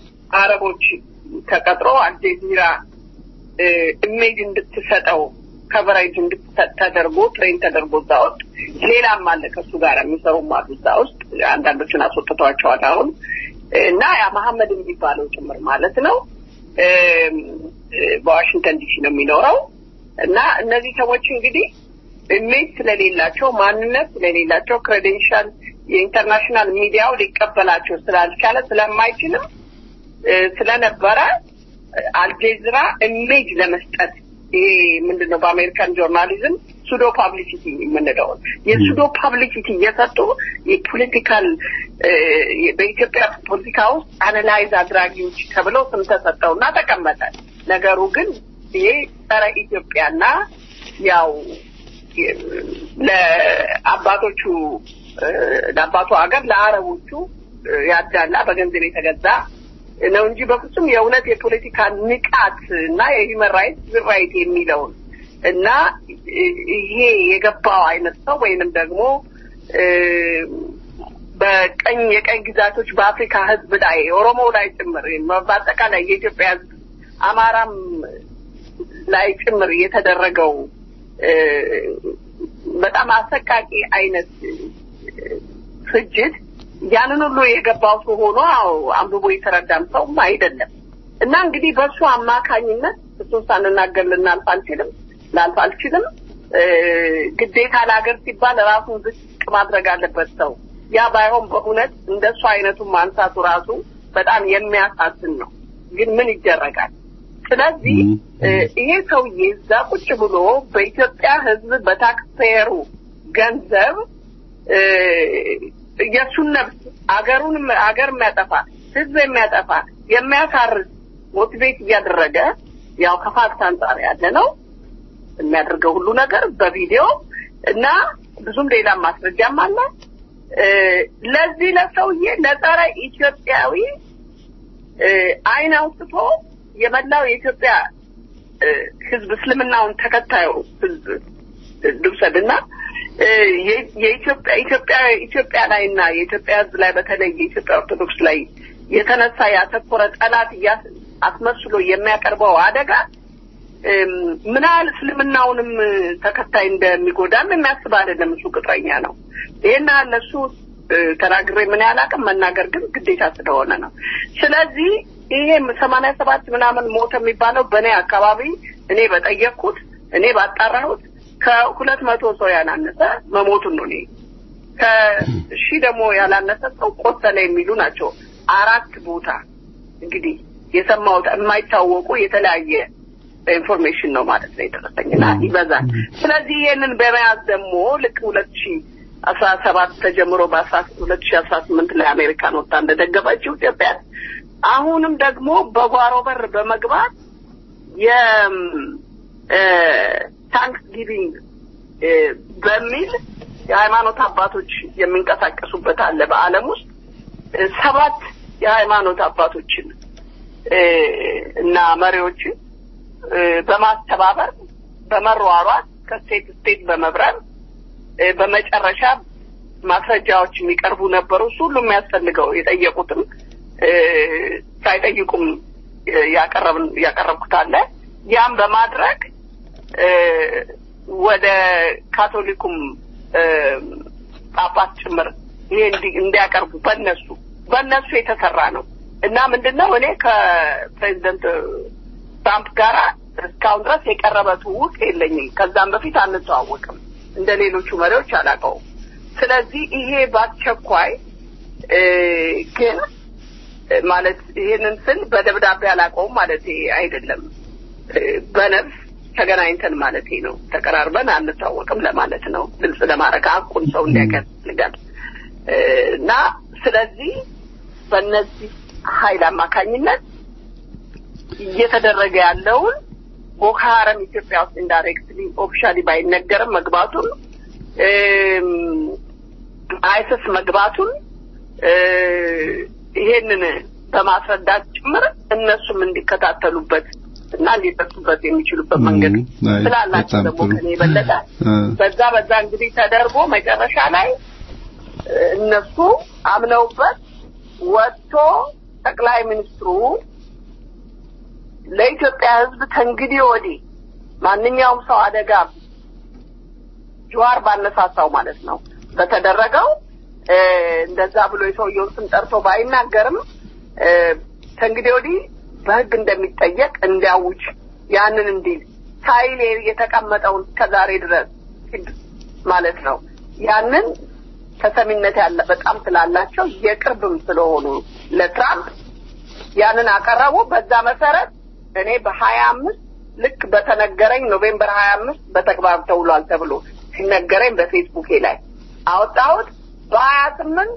በአረቦች ተቀጥሮ አልጀዚራ ኢሜጅ እንድትሰጠው ከቨሬጅ እንድትሰጥ ተደርጎ ትሬን ተደርጎ እዛ ውስጥ ሌላም አለ ከእሱ ጋር የሚሰሩም አሉ እዛ ውስጥ አንዳንዶቹን አስወጥተዋቸዋል አሁን እና ያ መሐመድ የሚባለው ጭምር ማለት ነው እም፣ በዋሽንግተን ዲሲ ነው የሚኖረው እና እነዚህ ሰዎች እንግዲህ ኢሜጅ ስለሌላቸው ማንነት ስለሌላቸው ክሬዴንሻል የኢንተርናሽናል ሚዲያው ሊቀበላቸው ስላልቻለ ስለማይችልም እ፣ ስለነበረ እ፣ አልጄዝራ ኢሜጅ ለመስጠት ይሄ ምንድን ነው በአሜሪካን ጆርናሊዝም ሱዶ ፓብሊሲቲ የምንለውን የሱዶ ፓብሊሲቲ እየሰጡ የፖለቲካል እ፣ በኢትዮጵያ ፖለቲካ ውስጥ አናላይዝ አድራጊዎች ተብለው ስም ተሰጠውና ተቀመጠ። ነገሩ ግን ይሄ ጸረ ኢትዮጵያና ያው የ- ለአባቶቹ እ፣ ለአባቱ ሀገር ለአረቦቹ እ፣ ያዳላ በገንዘብ የተገዛ ነው እንጂ በፍጹም የእውነት የፖለቲካ ንቃት እና የሂውመን ራይት ራይት የሚለውን እና እ- ይሄ የገባው አይነት ሰው ወይንም ደግሞ እ፣ በቀኝ የቀኝ ግዛቶች በአፍሪካ ሕዝብ ላይ ኦሮሞ ላይ ጭምር በአጠቃላይ የኢትዮጵያ ሕዝብ አማራም ላይ ጭምር የተደረገው እ፣ በጣም አሰቃቂ አይነት እ፣ ፍጅት ያንን ሁሉ የገባው ሰው ሆኖ አዎ አንብቦ የተረዳም ሰውም አይደለም እና እንግዲህ በእሱ አማካኝነት እሱን ሳንናገር ልናልፍ አልችልም ላልፍ አልችልም እ፣ ግዴታ ለሀገር ሲባል ራሱን ዝቅ ማድረግ አለበት ሰው ያ ባይሆን በእውነት እንደሱ አይነቱን ማንሳቱ ራሱ በጣም የሚያሳዝን ነው ግን ምን ይደረጋል ስለዚህ እ፣ ይሄ ሰውዬ እዛ ቁጭ ብሎ በኢትዮጵያ ሕዝብ በታክስፔየሩ ገንዘብ እ፣ የእሱን ነፍስ አገሩን አገር የሚያጠፋ ሕዝብ የሚያጠፋ የሚያሳርስ ሞቲቬት እያደረገ ያው ከፋክት አንጻር ያለ ነው የሚያደርገው ሁሉ ነገር በቪዲዮ እና ብዙም ሌላ ማስረጃም አለ። እ፣ ለዚህ ለሰውዬ ለጸረ ኢትዮጵያዊ እ፣ አይን አውጥቶ የመላው የኢትዮጵያ እ፣ ህዝብ እስልምናውን ተከታዩ ህዝብ ልውሰድ እና እ፣ የ- የኢትዮጵያ ኢትዮጵያ ኢትዮጵያ ላይ እና የኢትዮጵያ ህዝብ ላይ በተለይ የኢትዮጵያ ኦርቶዶክስ ላይ የተነሳ ያተኮረ ጠላት እያስ- አስመስሎ የሚያቀርበው አደጋ እም፣ ምን ያህል እስልምናውንም ተከታይ እንደሚጎዳም የሚያስብ አይደለም። እሱ ቅጥረኛ ነው። ይሄን ያህል ለእሱ እ፣ ተናግሬ ምን ያህል አቅም መናገር ግን ግዴታ ስለሆነ ነው። ስለዚህ ይሄ ሰማንያ ሰባት ምናምን ሞተ የሚባለው በእኔ አካባቢ እኔ በጠየቅኩት እኔ ባጣራሁት ከሁለት መቶ ሰው ያላነሰ መሞቱን ነው እኔ ከሺህ ደግሞ ያላነሰ ሰው ቆሰለ የሚሉ ናቸው። አራት ቦታ እንግዲህ የሰማሁት የማይታወቁ የተለያየ ኢንፎርሜሽን ነው ማለት ነው የደረሰኝና ይበዛል። ስለዚህ ይህንን በመያዝ ደግሞ ልክ ሁለት ሺ አስራ ሰባት ተጀምሮ በአስራ ሁለት ሺ አስራ ስምንት ላይ አሜሪካን ወጣ እንደደገፈችው ኢትዮጵያ አሁንም ደግሞ በጓሮ በር በመግባት የታንክስ ጊቪንግ በሚል የሃይማኖት አባቶች የሚንቀሳቀሱበት አለ በዓለም ውስጥ እ፣ ሰባት የሃይማኖት አባቶችን እ፣ እና መሪዎችን እ፣ በማስተባበር በመሯሯጥ ከስቴት ስቴት በመብረር እ፣ በመጨረሻ ማስረጃዎች የሚቀርቡ ነበሩ። እሱ ሁሉ የሚያስፈልገው የጠየቁትም እ፣ ሳይጠይቁም እ፣ ያቀረብን ያቀረብኩት አለ። ያም በማድረግ እ፣ ወደ ካቶሊኩም እ፣ ጳጳስ ጭምር ይሄ እንዲ- እንዲያቀርቡ በእነሱ በእነሱ የተሰራ ነው እና ምንድን ነው እኔ ከፕሬዚደንት ትራምፕ ጋር እስካሁን ድረስ የቀረበ ትውውቅ የለኝም። ከዛም በፊት አንተዋወቅም። እንደ ሌሎቹ መሪዎች አላውቀውም። ስለዚህ ይሄ በአስቸኳይ እ፣ ግን እ፣ ማለት ይሄንን ስል በደብዳቤ አላውቀውም ማለት አይደለም። እ፣ በነፍስ ተገናኝተን ማለት ነው። ተቀራርበን አንታወቅም ለማለት ነው። ግልጽ ለማድረግ ሀቁን ሰው እንዲያውቅ ያስፈልጋል እ፣ እና ስለዚህ በእነዚህ ኃይል አማካኝነት እየተደረገ ያለውን ቦኮ ሀረም ኢትዮጵያ ውስጥ ኢንዳይሬክትሊ ኦፊሻሊ ባይነገርም መግባቱን እም፣ አይስስ መግባቱን እ፣ ይሄንን በማስረዳት ጭምር እነሱም እንዲከታተሉበት እና እንዲደርሱበት የሚችሉበት መንገድ እም፣ አይ፣ ስላላቸው በጣም ደግሞ ጥሩ። ከኔ የበለጠ እ፣ በዛ በዛ እንግዲህ ተደርጎ መጨረሻ ላይ እ፣ እነሱ አምነውበት ወጥቶ ጠቅላይ ሚኒስትሩ ለኢትዮጵያ ሕዝብ ከእንግዲህ ወዲህ ማንኛውም ሰው አደጋ ጀዋር ባነሳሳው ማለት ነው በተደረገው እ፣ እንደዛ ብሎ የሰውየውን ስም ጠርቶ ባይናገርም እ፣ ከእንግዲህ ወዲህ በሕግ እንደሚጠየቅ እንዲያውጅ ያንን እንዲል ሳይል የተቀመጠውን እስከዛሬ ድረስ ማለት ነው ያንን ተሰሚነት ያለ በጣም ስላላቸው የቅርብም ስለሆኑ ለትራምፕ ያንን አቀረቡ። በዛ መሰረት እኔ በሀያ አምስት ልክ በተነገረኝ ኖቬምበር ሀያ አምስት በተግባር ተውሏል ተብሎ ሲነገረኝ በፌስቡኬ ላይ አወጣሁት። በሀያ ስምንት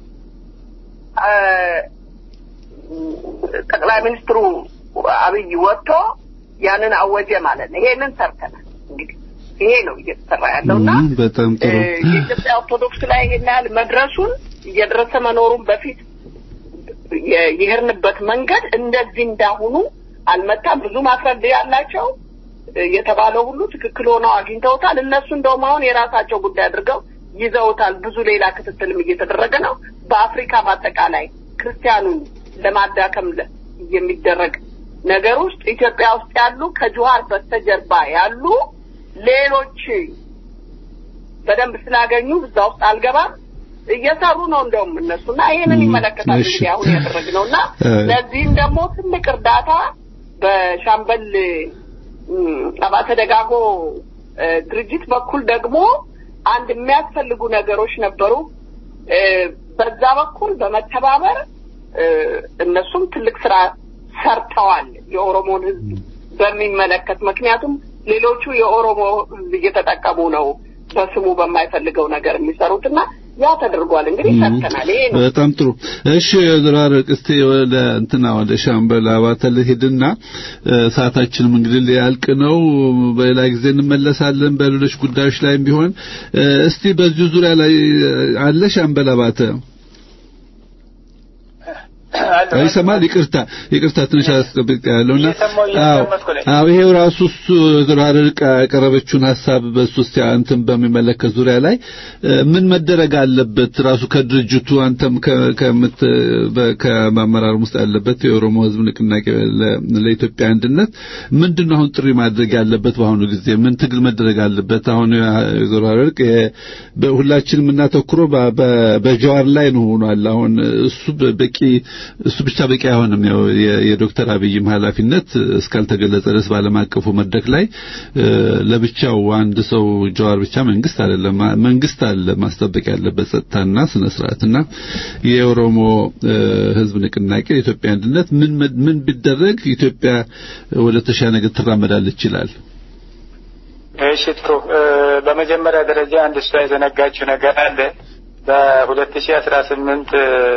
ጠቅላይ ሚኒስትሩ አብይ ወጥቶ ያንን አወጀ ማለት ነው። ይሄንን ሰርተናል። እንግዲህ ይሄ ነው እየተሰራ ያለውና እም፣ በጣም ጥሩ እ፣ የኢትዮጵያ ኦርቶዶክስ ላይ ይሄን ያህል መድረሱን እየደረሰ መኖሩን በፊት የ- የሄድንበት መንገድ እንደዚህ እንዳሁኑ አልመጣም። ብዙ ማስረጃ ያላቸው እ፣ የተባለው ሁሉ ትክክል ሆነው አግኝተውታል። እነሱ እንደውም አሁን የራሳቸው ጉዳይ አድርገው ይዘውታል። ብዙ ሌላ ክትትልም እየተደረገ ነው። በአፍሪካ በአጠቃላይ ክርስቲያኑን ለማዳከም ለ- የሚደረግ ነገር ውስጥ ኢትዮጵያ ውስጥ ያሉ ከጅዋር በስተጀርባ ያሉ ሌሎች በደንብ ስላገኙ እዛ ውስጥ አልገባም እየሰሩ ነው እንደውም እነሱና ይሄንን ም፣ ይመለከታል እሺ። እንግዲህ አሁን ያደረግነው እና እ፣ ለዚህም ደግሞ ትልቅ እርዳታ በሻምበል ም፣ አባተ ደጋጎ እ፣ ድርጅት በኩል ደግሞ አንድ የሚያስፈልጉ ነገሮች ነበሩ እ፣ በዛ በኩል በመተባበር እ፣ እነሱም ትልቅ ስራ ሰርተዋል የኦሮሞን ሕዝብ በሚመለከት ምክንያቱም ሌሎቹ የኦሮሞ ሕዝብ እየተጠቀሙ ነው በስሙ በማይፈልገው ነገር የሚሰሩትና ያ ተደርጓል። እንግዲህ ሰርተናል። ይሄ ነው በጣም ጥሩ። እሺ ዘራረቅ እስቲ ወደ እንትና ወደ ሻምበል አባተ ልሂድና እ፣ ሰዓታችንም እንግዲህ ሊያልቅ ነው። በሌላ ጊዜ እንመለሳለን በሌሎች ጉዳዮች ላይም ቢሆን እ፣ እስቲ በዚሁ ዙሪያ ላይ እ፣ አለ ሻምበል አባተ አለ። ይሰማል? ይቅርታ ይቅርታ ትንሽ አስጠብቅ ያለውና እየሰማሁ አዎ እያዳመጥኩ ነኝ። አዎ ይሄው ራሱ እሱ ዘራርቅ ያቀረበችውን ሀሳብ በሱ ውስጥ እንትን በሚመለከት ዙሪያ ላይ እ፣ ምን መደረግ አለበት ራሱ ከድርጅቱ አንተም ከ- ከምት በ- ከማመራር ውስጥ ያለበት የኦሮሞ ሕዝብ ንቅናቄ ለ- ለኢትዮጵያ አንድነት ምንድን ነው አሁን ጥሪ ማድረግ ያለበት በአሁኑ ጊዜ ምን ትግል መደረግ አለበት? አሁን ዘራርቅ ሁላችንም የምናተኩረው በ- በ- በጀዋር ላይ ነው ሆኗል። አሁን እሱ በቂ እሱ ብቻ በቂ አይሆንም። ያው የ- የዶክተር አብይም ኃላፊነት እስካልተገለጸ ድረስ በዓለም አቀፉ መድረክ ላይ እ፣ ለብቻው አንድ ሰው ጀዋር ብቻ መንግስት አይደለም። ማ- መንግስት አለ ማስጠበቅ ያለበት ጸጥታና ስነ ስርዓትና የኦሮሞ እ፣ ህዝብ ንቅናቄ የኢትዮጵያ አንድነት ምን ምን ቢደረግ ኢትዮጵያ ወደ ተሻለ ነገር ትራመዳለች ይላል። እሺ ጥሩ። እ፣ በመጀመሪያ ደረጃ አንድ እሷ የዘነጋችው ነገር አለ። በሁለት ሺህ አስራ ስምንት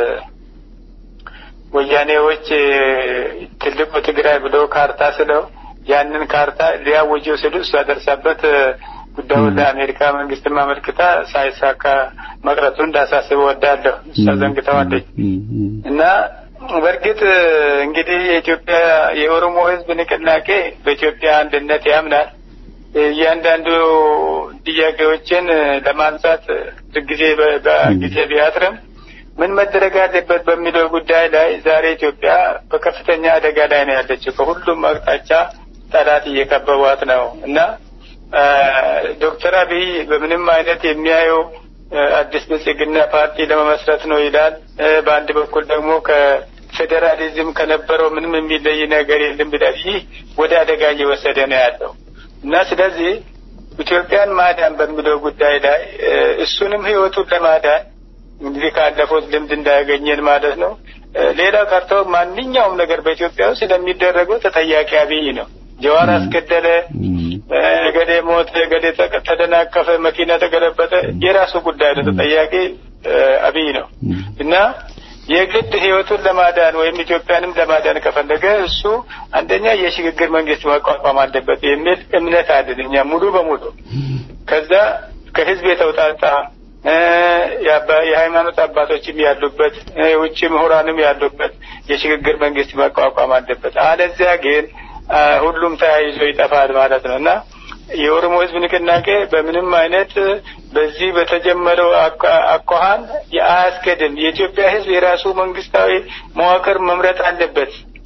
ወያኔዎች እ፣ ትልቁ ትግራይ ብሎ ካርታ ስለው ያንን ካርታ ሊያውጁ ሲሉ እሷ ደርሳበት እ፣ ጉዳዩን ለአሜሪካ መንግስትም አመልክታ ሳይሳካ መቅረቱ እንዳሳስብ ወዳለሁ። እሷ ዘንግተዋለች እና በእርግጥ እ፣ እንግዲህ የኢትዮጵያ የኦሮሞ ህዝብ ንቅናቄ በኢትዮጵያ አንድነት ያምናል። እያንዳንዱ ጥያቄዎችን እ፣ ለማንሳት እ፣ ጊዜ በ- በጊዜ ቢያጥርም ምን መደረግ አለበት በሚለው ጉዳይ ላይ ዛሬ ኢትዮጵያ በከፍተኛ አደጋ ላይ ነው ያለችው። ከሁሉም አቅጣጫ ጠላት እየከበቧት ነው እና አ፣ ዶክተር አብይ በምንም አይነት የሚያየው አ፣ አዲስ ብልጽግና ፓርቲ ለመመስረት ነው ይላል። አ፣ በአንድ በኩል ደግሞ ከፌዴራሊዝም ከነበረው ምንም የሚለይ ነገር የለም ይላል። ይህ ወደ አደጋ እየወሰደ ነው ያለው እና ስለዚህ ኢትዮጵያን ማዳን በሚለው ጉዳይ ላይ አ፣ እሱንም ህይወቱን ለማዳን እንግዲህ ካለፉት ልምድ እንዳያገኘን ማለት ነው። እ፣ ሌላው ቀርቶ ማንኛውም ነገር በኢትዮጵያ ውስጥ ስለሚደረገው ተጠያቂ አብይ ነው። ጀዋር አስገደለ፣ እ፣ እገሌ ሞተ፣ እገሌ ተቀ- ተደናቀፈ፣ መኪና ተገለበጠ፣ የራሱ ጉዳይ ነው። ተጠያቂ እ፣ አብይ ነው እና የግድ ህይወቱን ለማዳን ወይም ኢትዮጵያንም ለማዳን ከፈለገ እሱ አንደኛ የሽግግር መንግስት ማቋቋም አለበት የሚል እምነት አለን እኛ ሙሉ በሙሉ ከዛ ከህዝብ የተውጣጣ እ፣ የአባ- የሃይማኖት አባቶችም ያሉበት እ፣ የውጭ ምሁራንም ያሉበት የሽግግር መንግስት መቋቋም አለበት። አለዚያ ግን አ፣ ሁሉም ተያይዞ ይጠፋል ማለት ነው እና የኦሮሞ ህዝብ ንቅናቄ በምንም አይነት በዚህ በተጀመረው አኳ- አኳኋን አያስገድም። የኢትዮጵያ ህዝብ የራሱ መንግስታዊ መዋቅር መምረጥ አለበት።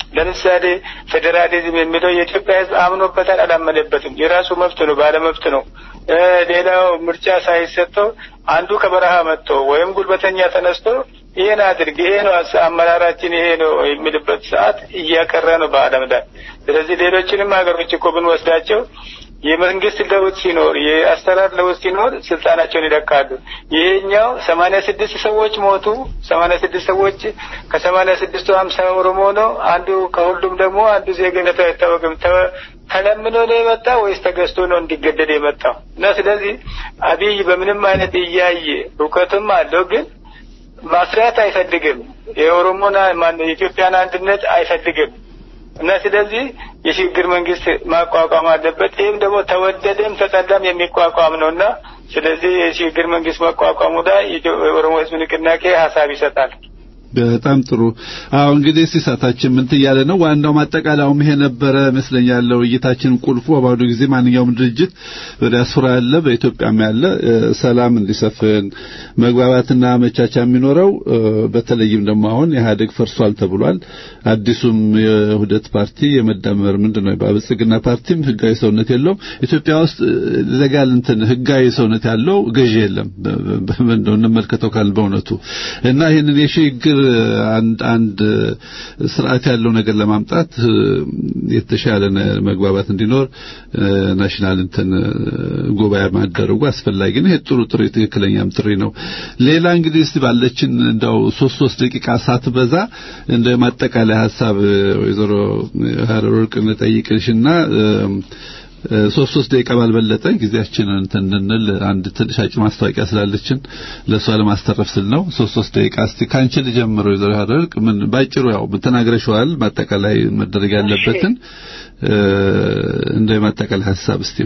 ለምሳሌ ፌዴራሊዝም የሚለው የኢትዮጵያ ሕዝብ አምኖበታል አላመነበትም፣ የራሱ መብት ነው፣ ባለመብት ነው። ሌላው ምርጫ ሳይሰጠው አንዱ ከበረሃ መጥቶ ወይም ጉልበተኛ ተነስቶ ይሄን አድርግ ይሄ ነው አመራራችን ይሄ ነው የሚልበት ሰዓት እያቀረ ነው በዓለም ላይ። ስለዚህ ሌሎችንም ሀገሮች እኮ ብንወስዳቸው የመንግስት ለውጥ ሲኖር የአሰራር ለውጥ ሲኖር ስልጣናቸውን ይለቃሉ። ይሄኛው ሰማንያ ስድስት ሰዎች ሞቱ። ሰማንያ ስድስት ሰዎች ከሰማንያ ስድስቱ ሀምሳ ኦሮሞ ነው። አንዱ ከሁሉም ደግሞ አንዱ ዜግነቱ አይታወቅም። ተለምኖ ነው የመጣ ወይስ ተገዝቶ ነው እንዲገደል የመጣው? እና ስለዚህ አብይ በምንም አይነት እያየ እውቀትም አለው ግን ማስሪያት አይፈልግም። የኦሮሞና ማነው የኢትዮጵያን አንድነት አይፈልግም። እና ስለዚህ የሽግግር መንግስት ማቋቋም አለበት። ይህም ደግሞ ተወደደም ተጠላም የሚቋቋም ነው እና ስለዚህ የሽግግር መንግስት ማቋቋሙ ላይ የኦሮሞ ህዝብ ንቅናቄ ሀሳብ ይሰጣል። በጣም ጥሩ። አዎ እንግዲህ ሲሳታችን ምን ትያለ ነው? ዋናው ማጠቃለያውም ይሄ ነበረ ይመስለኛል። ውይይታችን ቁልፉ በአሁኑ ጊዜ ማንኛውም ድርጅት በዲያስፖራ ያለ በኢትዮጵያም ያለ ሰላም እንዲሰፍን መግባባትና መቻቻ የሚኖረው በተለይም ደግሞ አሁን ኢህአዴግ ፈርሷል ተብሏል። አዲሱም የውህደት ፓርቲ የመደመር ምንድን ነው በብልጽግና ፓርቲም ህጋዊ ሰውነት የለውም። ኢትዮጵያ ውስጥ ለጋል እንትን ህጋዊ ሰውነት ያለው ገዢ የለም። እንደው እንመልከተው ካል በእውነቱ እና ይህንን የሽግግር አንድ አንድ ስርዓት ያለው ነገር ለማምጣት የተሻለ መግባባት እንዲኖር ናሽናል እንትን ጉባኤ ማደረጉ አስፈላጊ ነው። ይሄ ጥሩ ጥሩ ትክክለኛም ጥሪ ነው። ሌላ እንግዲህ እስቲ ባለችን እንደው ሶስት ሶስት ደቂቃ ሳትበዛ እንደ ማጠቃለያ ሀሳብ ወይዘሮ ሀረር ወርቅ እንጠይቅሽና ሶስት ሶስት ደቂቃ ባልበለጠ ጊዜያችንን እንትን እንድንል አንድ ትንሽ አጭር ማስታወቂያ ስላለችን ለእሷ ለማስተረፍ ስል ነው። ሶስት ሶስት ደቂቃ እስቲ ካንቺ ልጀምረው። ይዘው ያደርግ ምን ባጭሩ ያው ተናግረሽዋል፣ ማጠቃላይ መደረግ ያለበትን እንደ ማጠቃላይ ሀሳብ እስቲ።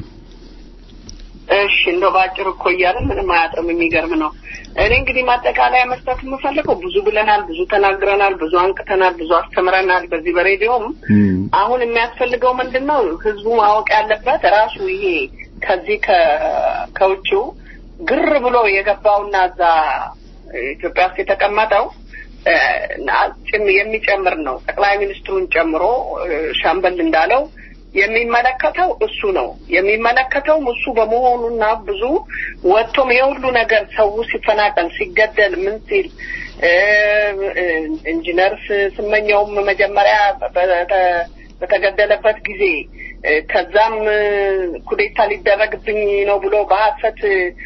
እሺ እንደው ባጭሩ እኮ እያለ ምንም አያጥርም። የሚገርም ነው። እኔ እንግዲህ ማጠቃለያ መስጠት የምፈልገው ብዙ ብለናል፣ ብዙ ተናግረናል፣ ብዙ አንቅተናል፣ ብዙ አስተምረናል። በዚህ በሬዲዮም አሁን የሚያስፈልገው ምንድን ነው? ህዝቡ ማወቅ ያለበት ራሱ ይሄ ከዚህ ከውጭው ግር ብሎ የገባውና እዛ ኢትዮጵያ ውስጥ የተቀመጠው የሚጨምር ነው። ጠቅላይ ሚኒስትሩን ጨምሮ ሻምበል እንዳለው የሚመለከተው እሱ ነው። የሚመለከተውም እሱ በመሆኑና ብዙ ወጥቶም የሁሉ ነገር ሰው ሲፈናቀል ሲገደል ምን ሲል ኢንጂነር ስመኘውም መጀመሪያ በተገደለበት ጊዜ ከዛም ኩዴታ ሊደረግብኝ ነው ብሎ በሀሰት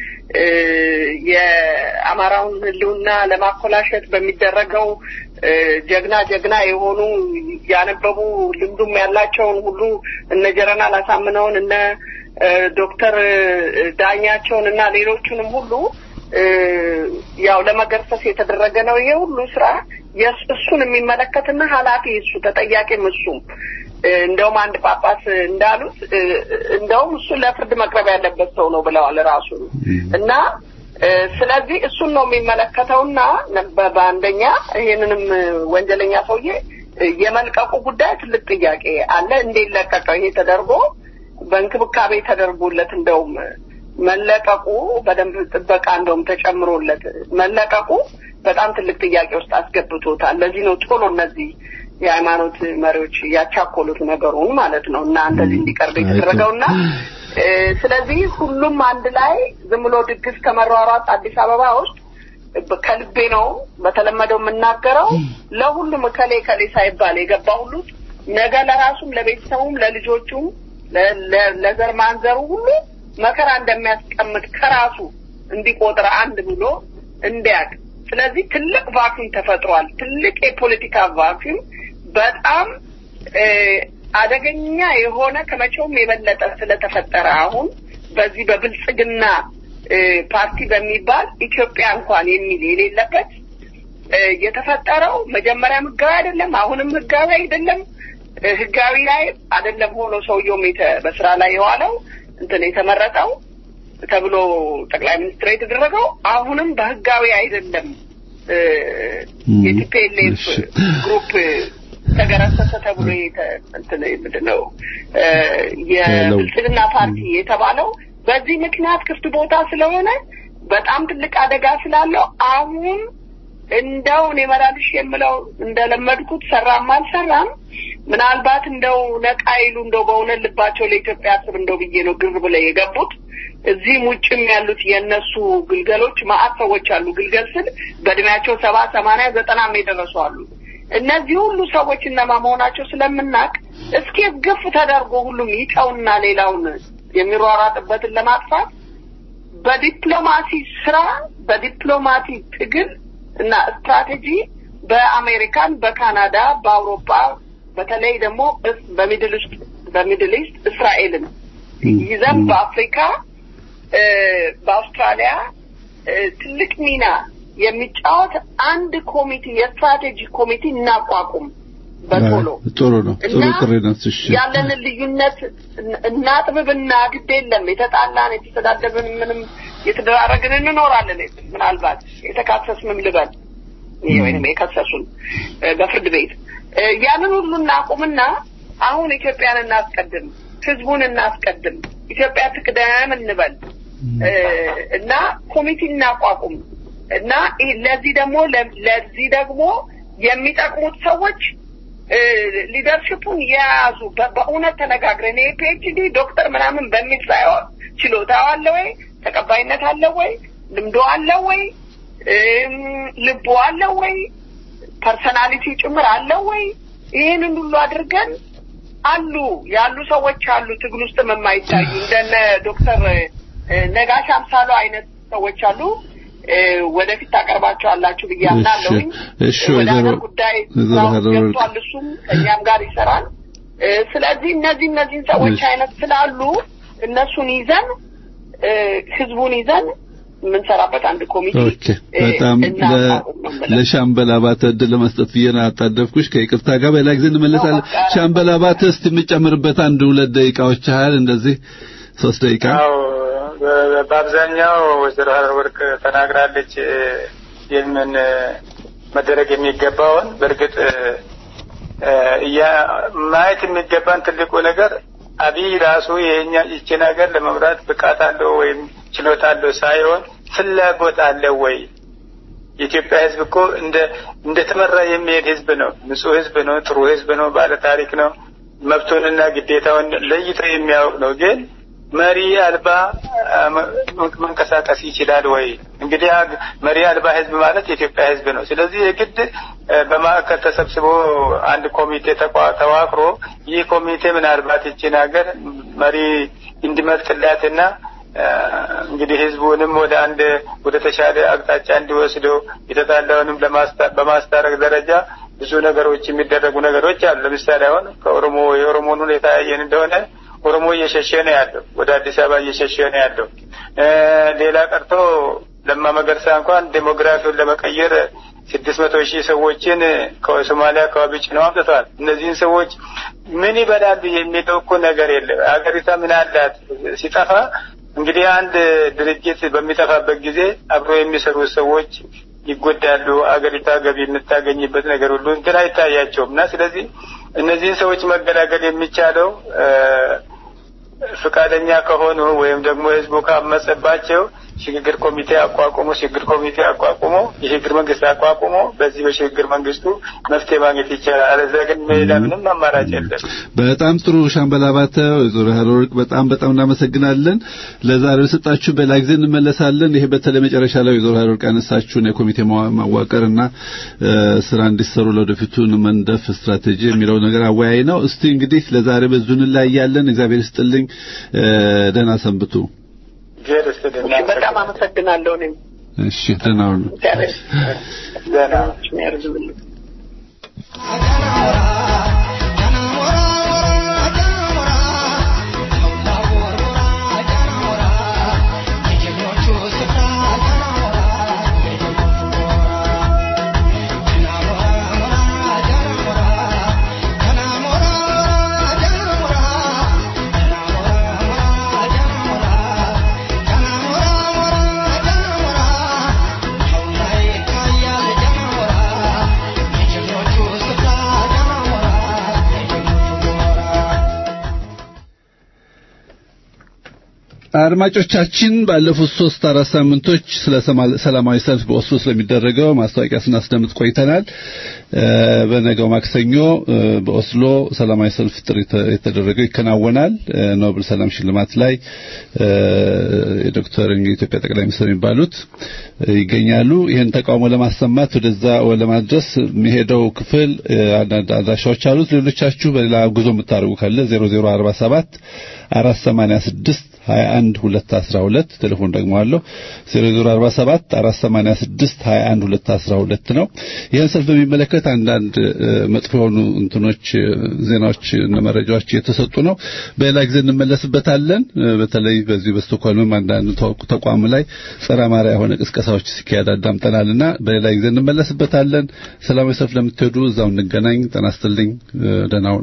የአማራውን ሕልውና ለማኮላሸት በሚደረገው ጀግና ጀግና የሆኑ ያነበቡ ልምዱም ያላቸውን ሁሉ እነ ጀረናል አሳምነውን እነ ዶክተር ዳኛቸውን እና ሌሎቹንም ሁሉ ያው ለመገርሰስ የተደረገ ነው። ይሄ ሁሉ ስራ እሱን የሚመለከትና ኃላፊ እሱ ተጠያቂም እሱም እንደውም አንድ ጳጳስ እንዳሉት እንደውም እሱ ለፍርድ መቅረብ ያለበት ሰው ነው ብለዋል ራሱ እና ስለዚህ እሱን ነው የሚመለከተውና በአንደኛ ይህንንም ወንጀለኛ ሰውዬ የመልቀቁ ጉዳይ ትልቅ ጥያቄ አለ። እንዴት ለቀቀው? ይሄ ተደርጎ በእንክብካቤ ተደርጎለት እንደውም መለቀቁ በደንብ ጥበቃ እንደውም ተጨምሮለት መለቀቁ በጣም ትልቅ ጥያቄ ውስጥ አስገብቶታል። ለዚህ ነው ቶሎ እነዚህ የሃይማኖት መሪዎች ያቻኮሉት ነገሩን ማለት ነው እና እንደዚህ እንዲቀርብ የተደረገውና ስለዚህ ሁሉም አንድ ላይ ዝም ብሎ ድግስ ከመሯሯጥ አዲስ አበባ ውስጥ ከልቤ ነው በተለመደው የምናገረው ለሁሉም እከሌ እከሌ ሳይባል የገባ ሁሉ ነገ ለራሱም ለቤተሰቡም ለልጆቹም ለዘር ማንዘሩ ሁሉ መከራ እንደሚያስቀምጥ ከራሱ እንዲቆጥር አንድ ብሎ እንዲያቅ ስለዚህ ትልቅ ቫኪዩም ተፈጥሯል። ትልቅ የፖለቲካ ቫኪዩም በጣም አደገኛ የሆነ ከመቼውም የበለጠ ስለተፈጠረ አሁን በዚህ በብልጽግና ፓርቲ በሚባል ኢትዮጵያ እንኳን የሚል የሌለበት የተፈጠረው መጀመሪያም ህጋዊ አይደለም፣ አሁንም ህጋዊ አይደለም። ህጋዊ ላይ አይደለም ሆኖ ሰውየውም በስራ ላይ የዋለው እንትን የተመረጠው ተብሎ ጠቅላይ ሚኒስትር የተደረገው አሁንም በህጋዊ አይደለም። የቲፒኤልኤፍ ግሩፕ ተገረሰሰ ተብሎ እንትን ምንድን ነው የብልጽግና ፓርቲ የተባለው በዚህ ምክንያት ክፍት ቦታ ስለሆነ በጣም ትልቅ አደጋ ስላለው አሁን እንደው እኔ መላልሽ የምለው እንደለመድኩት ሰራም አልሰራም ምናልባት እንደው ነቃ ይሉ እንደው በእውነት ልባቸው ለኢትዮጵያ ስብ እንደው ብዬ ነው ግር ብለው የገቡት። እዚህም ውጭም ያሉት የእነሱ ግልገሎች ማአት ሰዎች አሉ። ግልገል ስል በእድሜያቸው ሰባ ሰማንያ ዘጠናም የደረሱ አሉ። እነዚህ ሁሉ ሰዎች እነማ መሆናቸው ስለምናቅ እስኪ ግፍ ተደርጎ ሁሉም ይተውና ሌላውን የሚሯሯጥበትን ለማጥፋት በዲፕሎማሲ ስራ በዲፕሎማሲ ትግል እና ስትራቴጂ በአሜሪካን፣ በካናዳ፣ በአውሮፓ በተለይ ደግሞ እስ- በሚድል ውስጥ በሚድል ኢስት እስራኤልን ይዘን በአፍሪካ እ፣ በአውስትራሊያ እ፣ ትልቅ ሚና የሚጫወት አንድ ኮሚቴ የስትራቴጂ ኮሚቴ እናቋቁም በቶሎ ጥሩ ነው። ጥሩ እና ጥሪ ነው። እሺ ያለንን ልዩነት እን- እናጥብብና ግድ የለም የተጣላን የተሰዳደብን ምንም የተደራረግን እንኖራለን። ምናልባት የተካሰስንም ልበል ይሄ ወይንም የከሰሱን እ፣ በፍርድ ቤት እ፣ ያንን ሁሉ እናቁምና አሁን ኢትዮጵያን እናስቀድም፣ ህዝቡን እናስቀድም፣ ኢትዮጵያ ትቅደም እንበል እ፣ እና ኮሚቴ እናቋቁም እና ይህ- ለዚህ ደግሞ ለ- ለዚህ ደግሞ የሚጠቅሙት ሰዎች እ፣ ሊደርሽፑን የያዙ በ- በእውነት ተነጋግረን ይሄ ፒኤችዲ ዶክተር ምናምን በሚል ሳይሆን ችሎታው አለ ወይ፣ ተቀባይነት አለ ወይ፣ ልምዶ አለ ወይ፣ እም፣ ልቦ አለ ወይ፣ ፐርሰናሊቲ ጭምር አለ ወይ? ይህንን ሁሉ አድርገን አሉ ያሉ ሰዎች አሉ ትግል ውስጥም የማይታዩ እንደነ ዶክተር እ፣ ነጋሽ አምሳሉ አይነት ሰዎች አሉ። እ፣ ወደፊት ታቀርባቸዋላችሁ ብዬ አምናለሁኝ። እሺ፣ ወደ ወይዘሮ- ሀገር ጉዳይ ወይዘሮ ስራው ሀረር ወርቅ። ገብቷል። እሱም ከእኛም ጋር ይሰራል። እ፣ ስለዚህ እነዚህ እነዚህን ሰዎች እሺ። አይነት ስላሉ እነሱን ይዘን እ፣ ህዝቡን ይዘን የምንሰራበት አንድ ኮሚቴ ኦኬ እ፣ በጣም ለ- እናቋቁም ነው የምለው። ለሻምበል አባተ እድል ለመስጠት ብዬ ነው ያጣደፍኩሽ። ከይቅርታ ጋር በሌላ ጊዜ እንመለሳለን። ሻምበል አባተ እስቲ የምጨምርበት አንድ ሁለት ደቂቃዎች ያህል እንደዚህ ሶስት ደቂቃ አዎ በ- በአብዛኛው ወይዘሮ ሀረር ወርቅ ተናግራለች እ፣ የምን እ፣ መደረግ የሚገባውን በእርግጥ እ፣ እ፣ እያ ማየት የሚገባን ትልቁ ነገር አብይ ራሱ የኛ ይችን ሀገር ለመምራት ብቃት አለው ወይም ችሎታ አለው ሳይሆን ፍላጎት አለው ወይ የኢትዮጵያ ሕዝብ እኮ እንደ እንደ ተመራ የሚሄድ ሕዝብ ነው። ንጹህ ሕዝብ ነው። ጥሩ ሕዝብ ነው። ባለ ታሪክ ነው። መብቱንና ግዴታውን ለይቶ የሚያውቅ ነው። ግን መሪ አልባ አ፣ መ- መንቀሳቀስ ይችላል ወይ? እንግዲህ አ- መሪ አልባ ሕዝብ ማለት የኢትዮጵያ ሕዝብ ነው። ስለዚህ የግድ እ፣ በማዕከል ተሰብስቦ አንድ ኮሚቴ ተቋ- ተዋቅሮ ይህ ኮሚቴ ምናልባት ይችን ሀገር መሪ እንዲመርጥላትና እ፣ እንግዲህ ህዝቡንም ወደ አንድ ወደ ተሻለ አቅጣጫ እንዲወስደው የተጣላውንም ለማስታ- በማስታረቅ ደረጃ ብዙ ነገሮች የሚደረጉ ነገሮች አሉ። ለምሳሌ አሁን ከኦሮሞ የኦሮሞን ሁኔታ ያየን እንደሆነ ኦሮሞ እየሸሸ ነው ያለው፣ ወደ አዲስ አበባ እየሸሸ ነው ያለው። እ፣ ሌላ ቀርቶ ለማ መገርሳ እንኳን ዴሞግራፊውን ለመቀየር ስድስት መቶ ሺህ ሰዎችን ከሶማሊያ አካባቢ ጭነው አምጥተዋል። እነዚህን ሰዎች ምን ይበላሉ የሚለው እኮ ነገር የለም። ሀገሪቷ ምን አላት ሲጠፋ እንግዲህ አንድ ድርጅት በሚጠፋበት ጊዜ አብሮ የሚሰሩ ሰዎች ይጎዳሉ። አገሪቷ ገቢ የምታገኝበት ነገር ሁሉ እንትን አይታያቸውም እና ስለዚህ እነዚህን ሰዎች መገላገል የሚቻለው እ፣ ፈቃደኛ ከሆኑ ወይም ደግሞ ህዝቡ ካመጸባቸው ሽግግር ኮሚቴ አቋቁሞ ሽግግር ኮሚቴ አቋቁሞ የሽግግር መንግስት አቋቁሞ በዚህ በሽግግር መንግስቱ መፍትሄ ማግኘት ይቻላል። አለዚያ ግን ሌላ ምንም አማራጭ የለም። በጣም ጥሩ ሻምበል አባተ፣ ወይዘሮ ሀረር ወርቅ በጣም በጣም እናመሰግናለን። ለዛሬው ሰጣችሁ በሌላ ጊዜ እንመለሳለን። ይሄ በተለይ መጨረሻ ላይ ወይዘሮ ሀረር ወርቅ ያነሳችሁን የኮሚቴ ማዋ- ማዋቀርና እ፣ ስራ እንዲሰሩ ለወደፊቱን መንደፍ ስትራቴጂ የሚለው ነገር አወያይ ነው። እስቲ እንግዲህ ለዛሬ በዙን ላይ ያለን እግዚአብሔር ይስጥልኝ። እ፣ ደህና ሰንብቱ። እግዚአብሔር ይስጥልን። እሺ፣ በጣም አመሰግናለሁ። እኔም እሺ ደህና ሁኑ። እግዚአብሔር ደህና ያርዝብልኝ። Thank you. አድማጮቻችን ባለፉት ሶስት አራት ሳምንቶች ስለ ሰማ- ሰላማዊ ሰልፍ በኦስሎ ስለሚደረገው ማስታወቂያ ስናስደምጥ ቆይተናል። እ፣ በነገው ማክሰኞ እ፣ በኦስሎ ሰላማዊ ሰልፍ ጥሪ ተ- የተደረገው ይከናወናል። እ፣ ኖብል ሰላም ሽልማት ላይ እ፣ የዶክተር የኢትዮጵያ ጠቅላይ ሚኒስትር የሚባሉት እ፣ ይገኛሉ። ይህን ተቃውሞ ለማሰማት ወደዛ ለማድረስ የሚሄደው ክፍል እ፣ አንዳንድ አድራሻዎች አሉት። ሌሎቻችሁ በሌላ ጉዞ የምታደርጉ ካለ 0047 486 21 212 ቴሌፎን ደግሞ አለው 0047 486 21 212 ነው። ይህን ሰልፍ በሚመለከት አንዳንድ እ፣ መጥፎ የሆኑ እንትኖች እ፣ ዜናዎች እና መረጃዎች እየተሰጡ ነው። በሌላ ጊዜ እንመለስበታለን። እ፣ በተለይ በዚህ በስቶክሆልምም አንዳንድ ተቋ- ተቋም ላይ ጸረ አማራ የሆነ ቅስቀሳዎች ሲካሄድ አዳምጠናልና በሌላ ጊዜ እንመለስበታለን። ሰላማዊ ሰልፍ ለምትሄዱ እዛው እንገናኝ። ጤና ይስጥልኝ። እ፣ ደህና ሁኑ።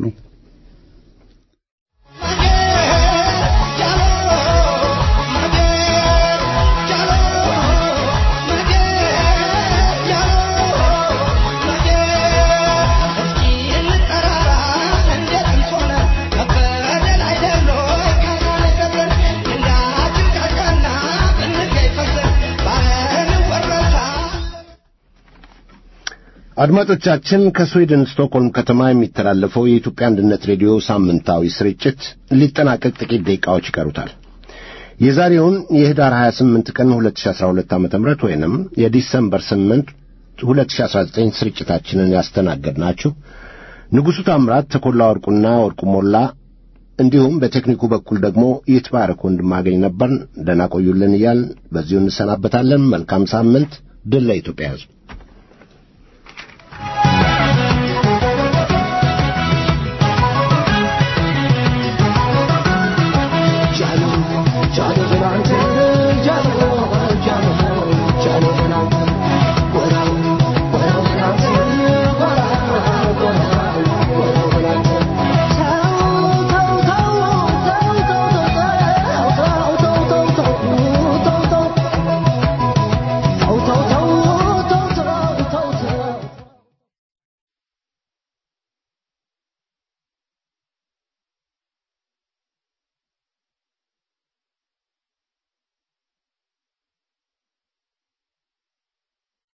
አድማጮቻችን ከስዊድን ስቶክሆልም ከተማ የሚተላለፈው የኢትዮጵያ አንድነት ሬዲዮ ሳምንታዊ ስርጭት ሊጠናቀቅ ጥቂት ደቂቃዎች ይቀሩታል። የዛሬውን የህዳር 28 ቀን 2012 ዓ.ም ወይንም የዲሰምበር 8 2019 ስርጭታችንን ያስተናገድናችሁ ንጉሡ ታምራት፣ ተኮላ ወርቁና ወርቁ ሞላ እንዲሁም በቴክኒኩ በኩል ደግሞ ይትባረክ ወንድማገኝ ነበርን። ደህና ቆዩልን እያልን በዚሁ እንሰናበታለን። መልካም ሳምንት። ድል ለኢትዮጵያ ሕዝብ።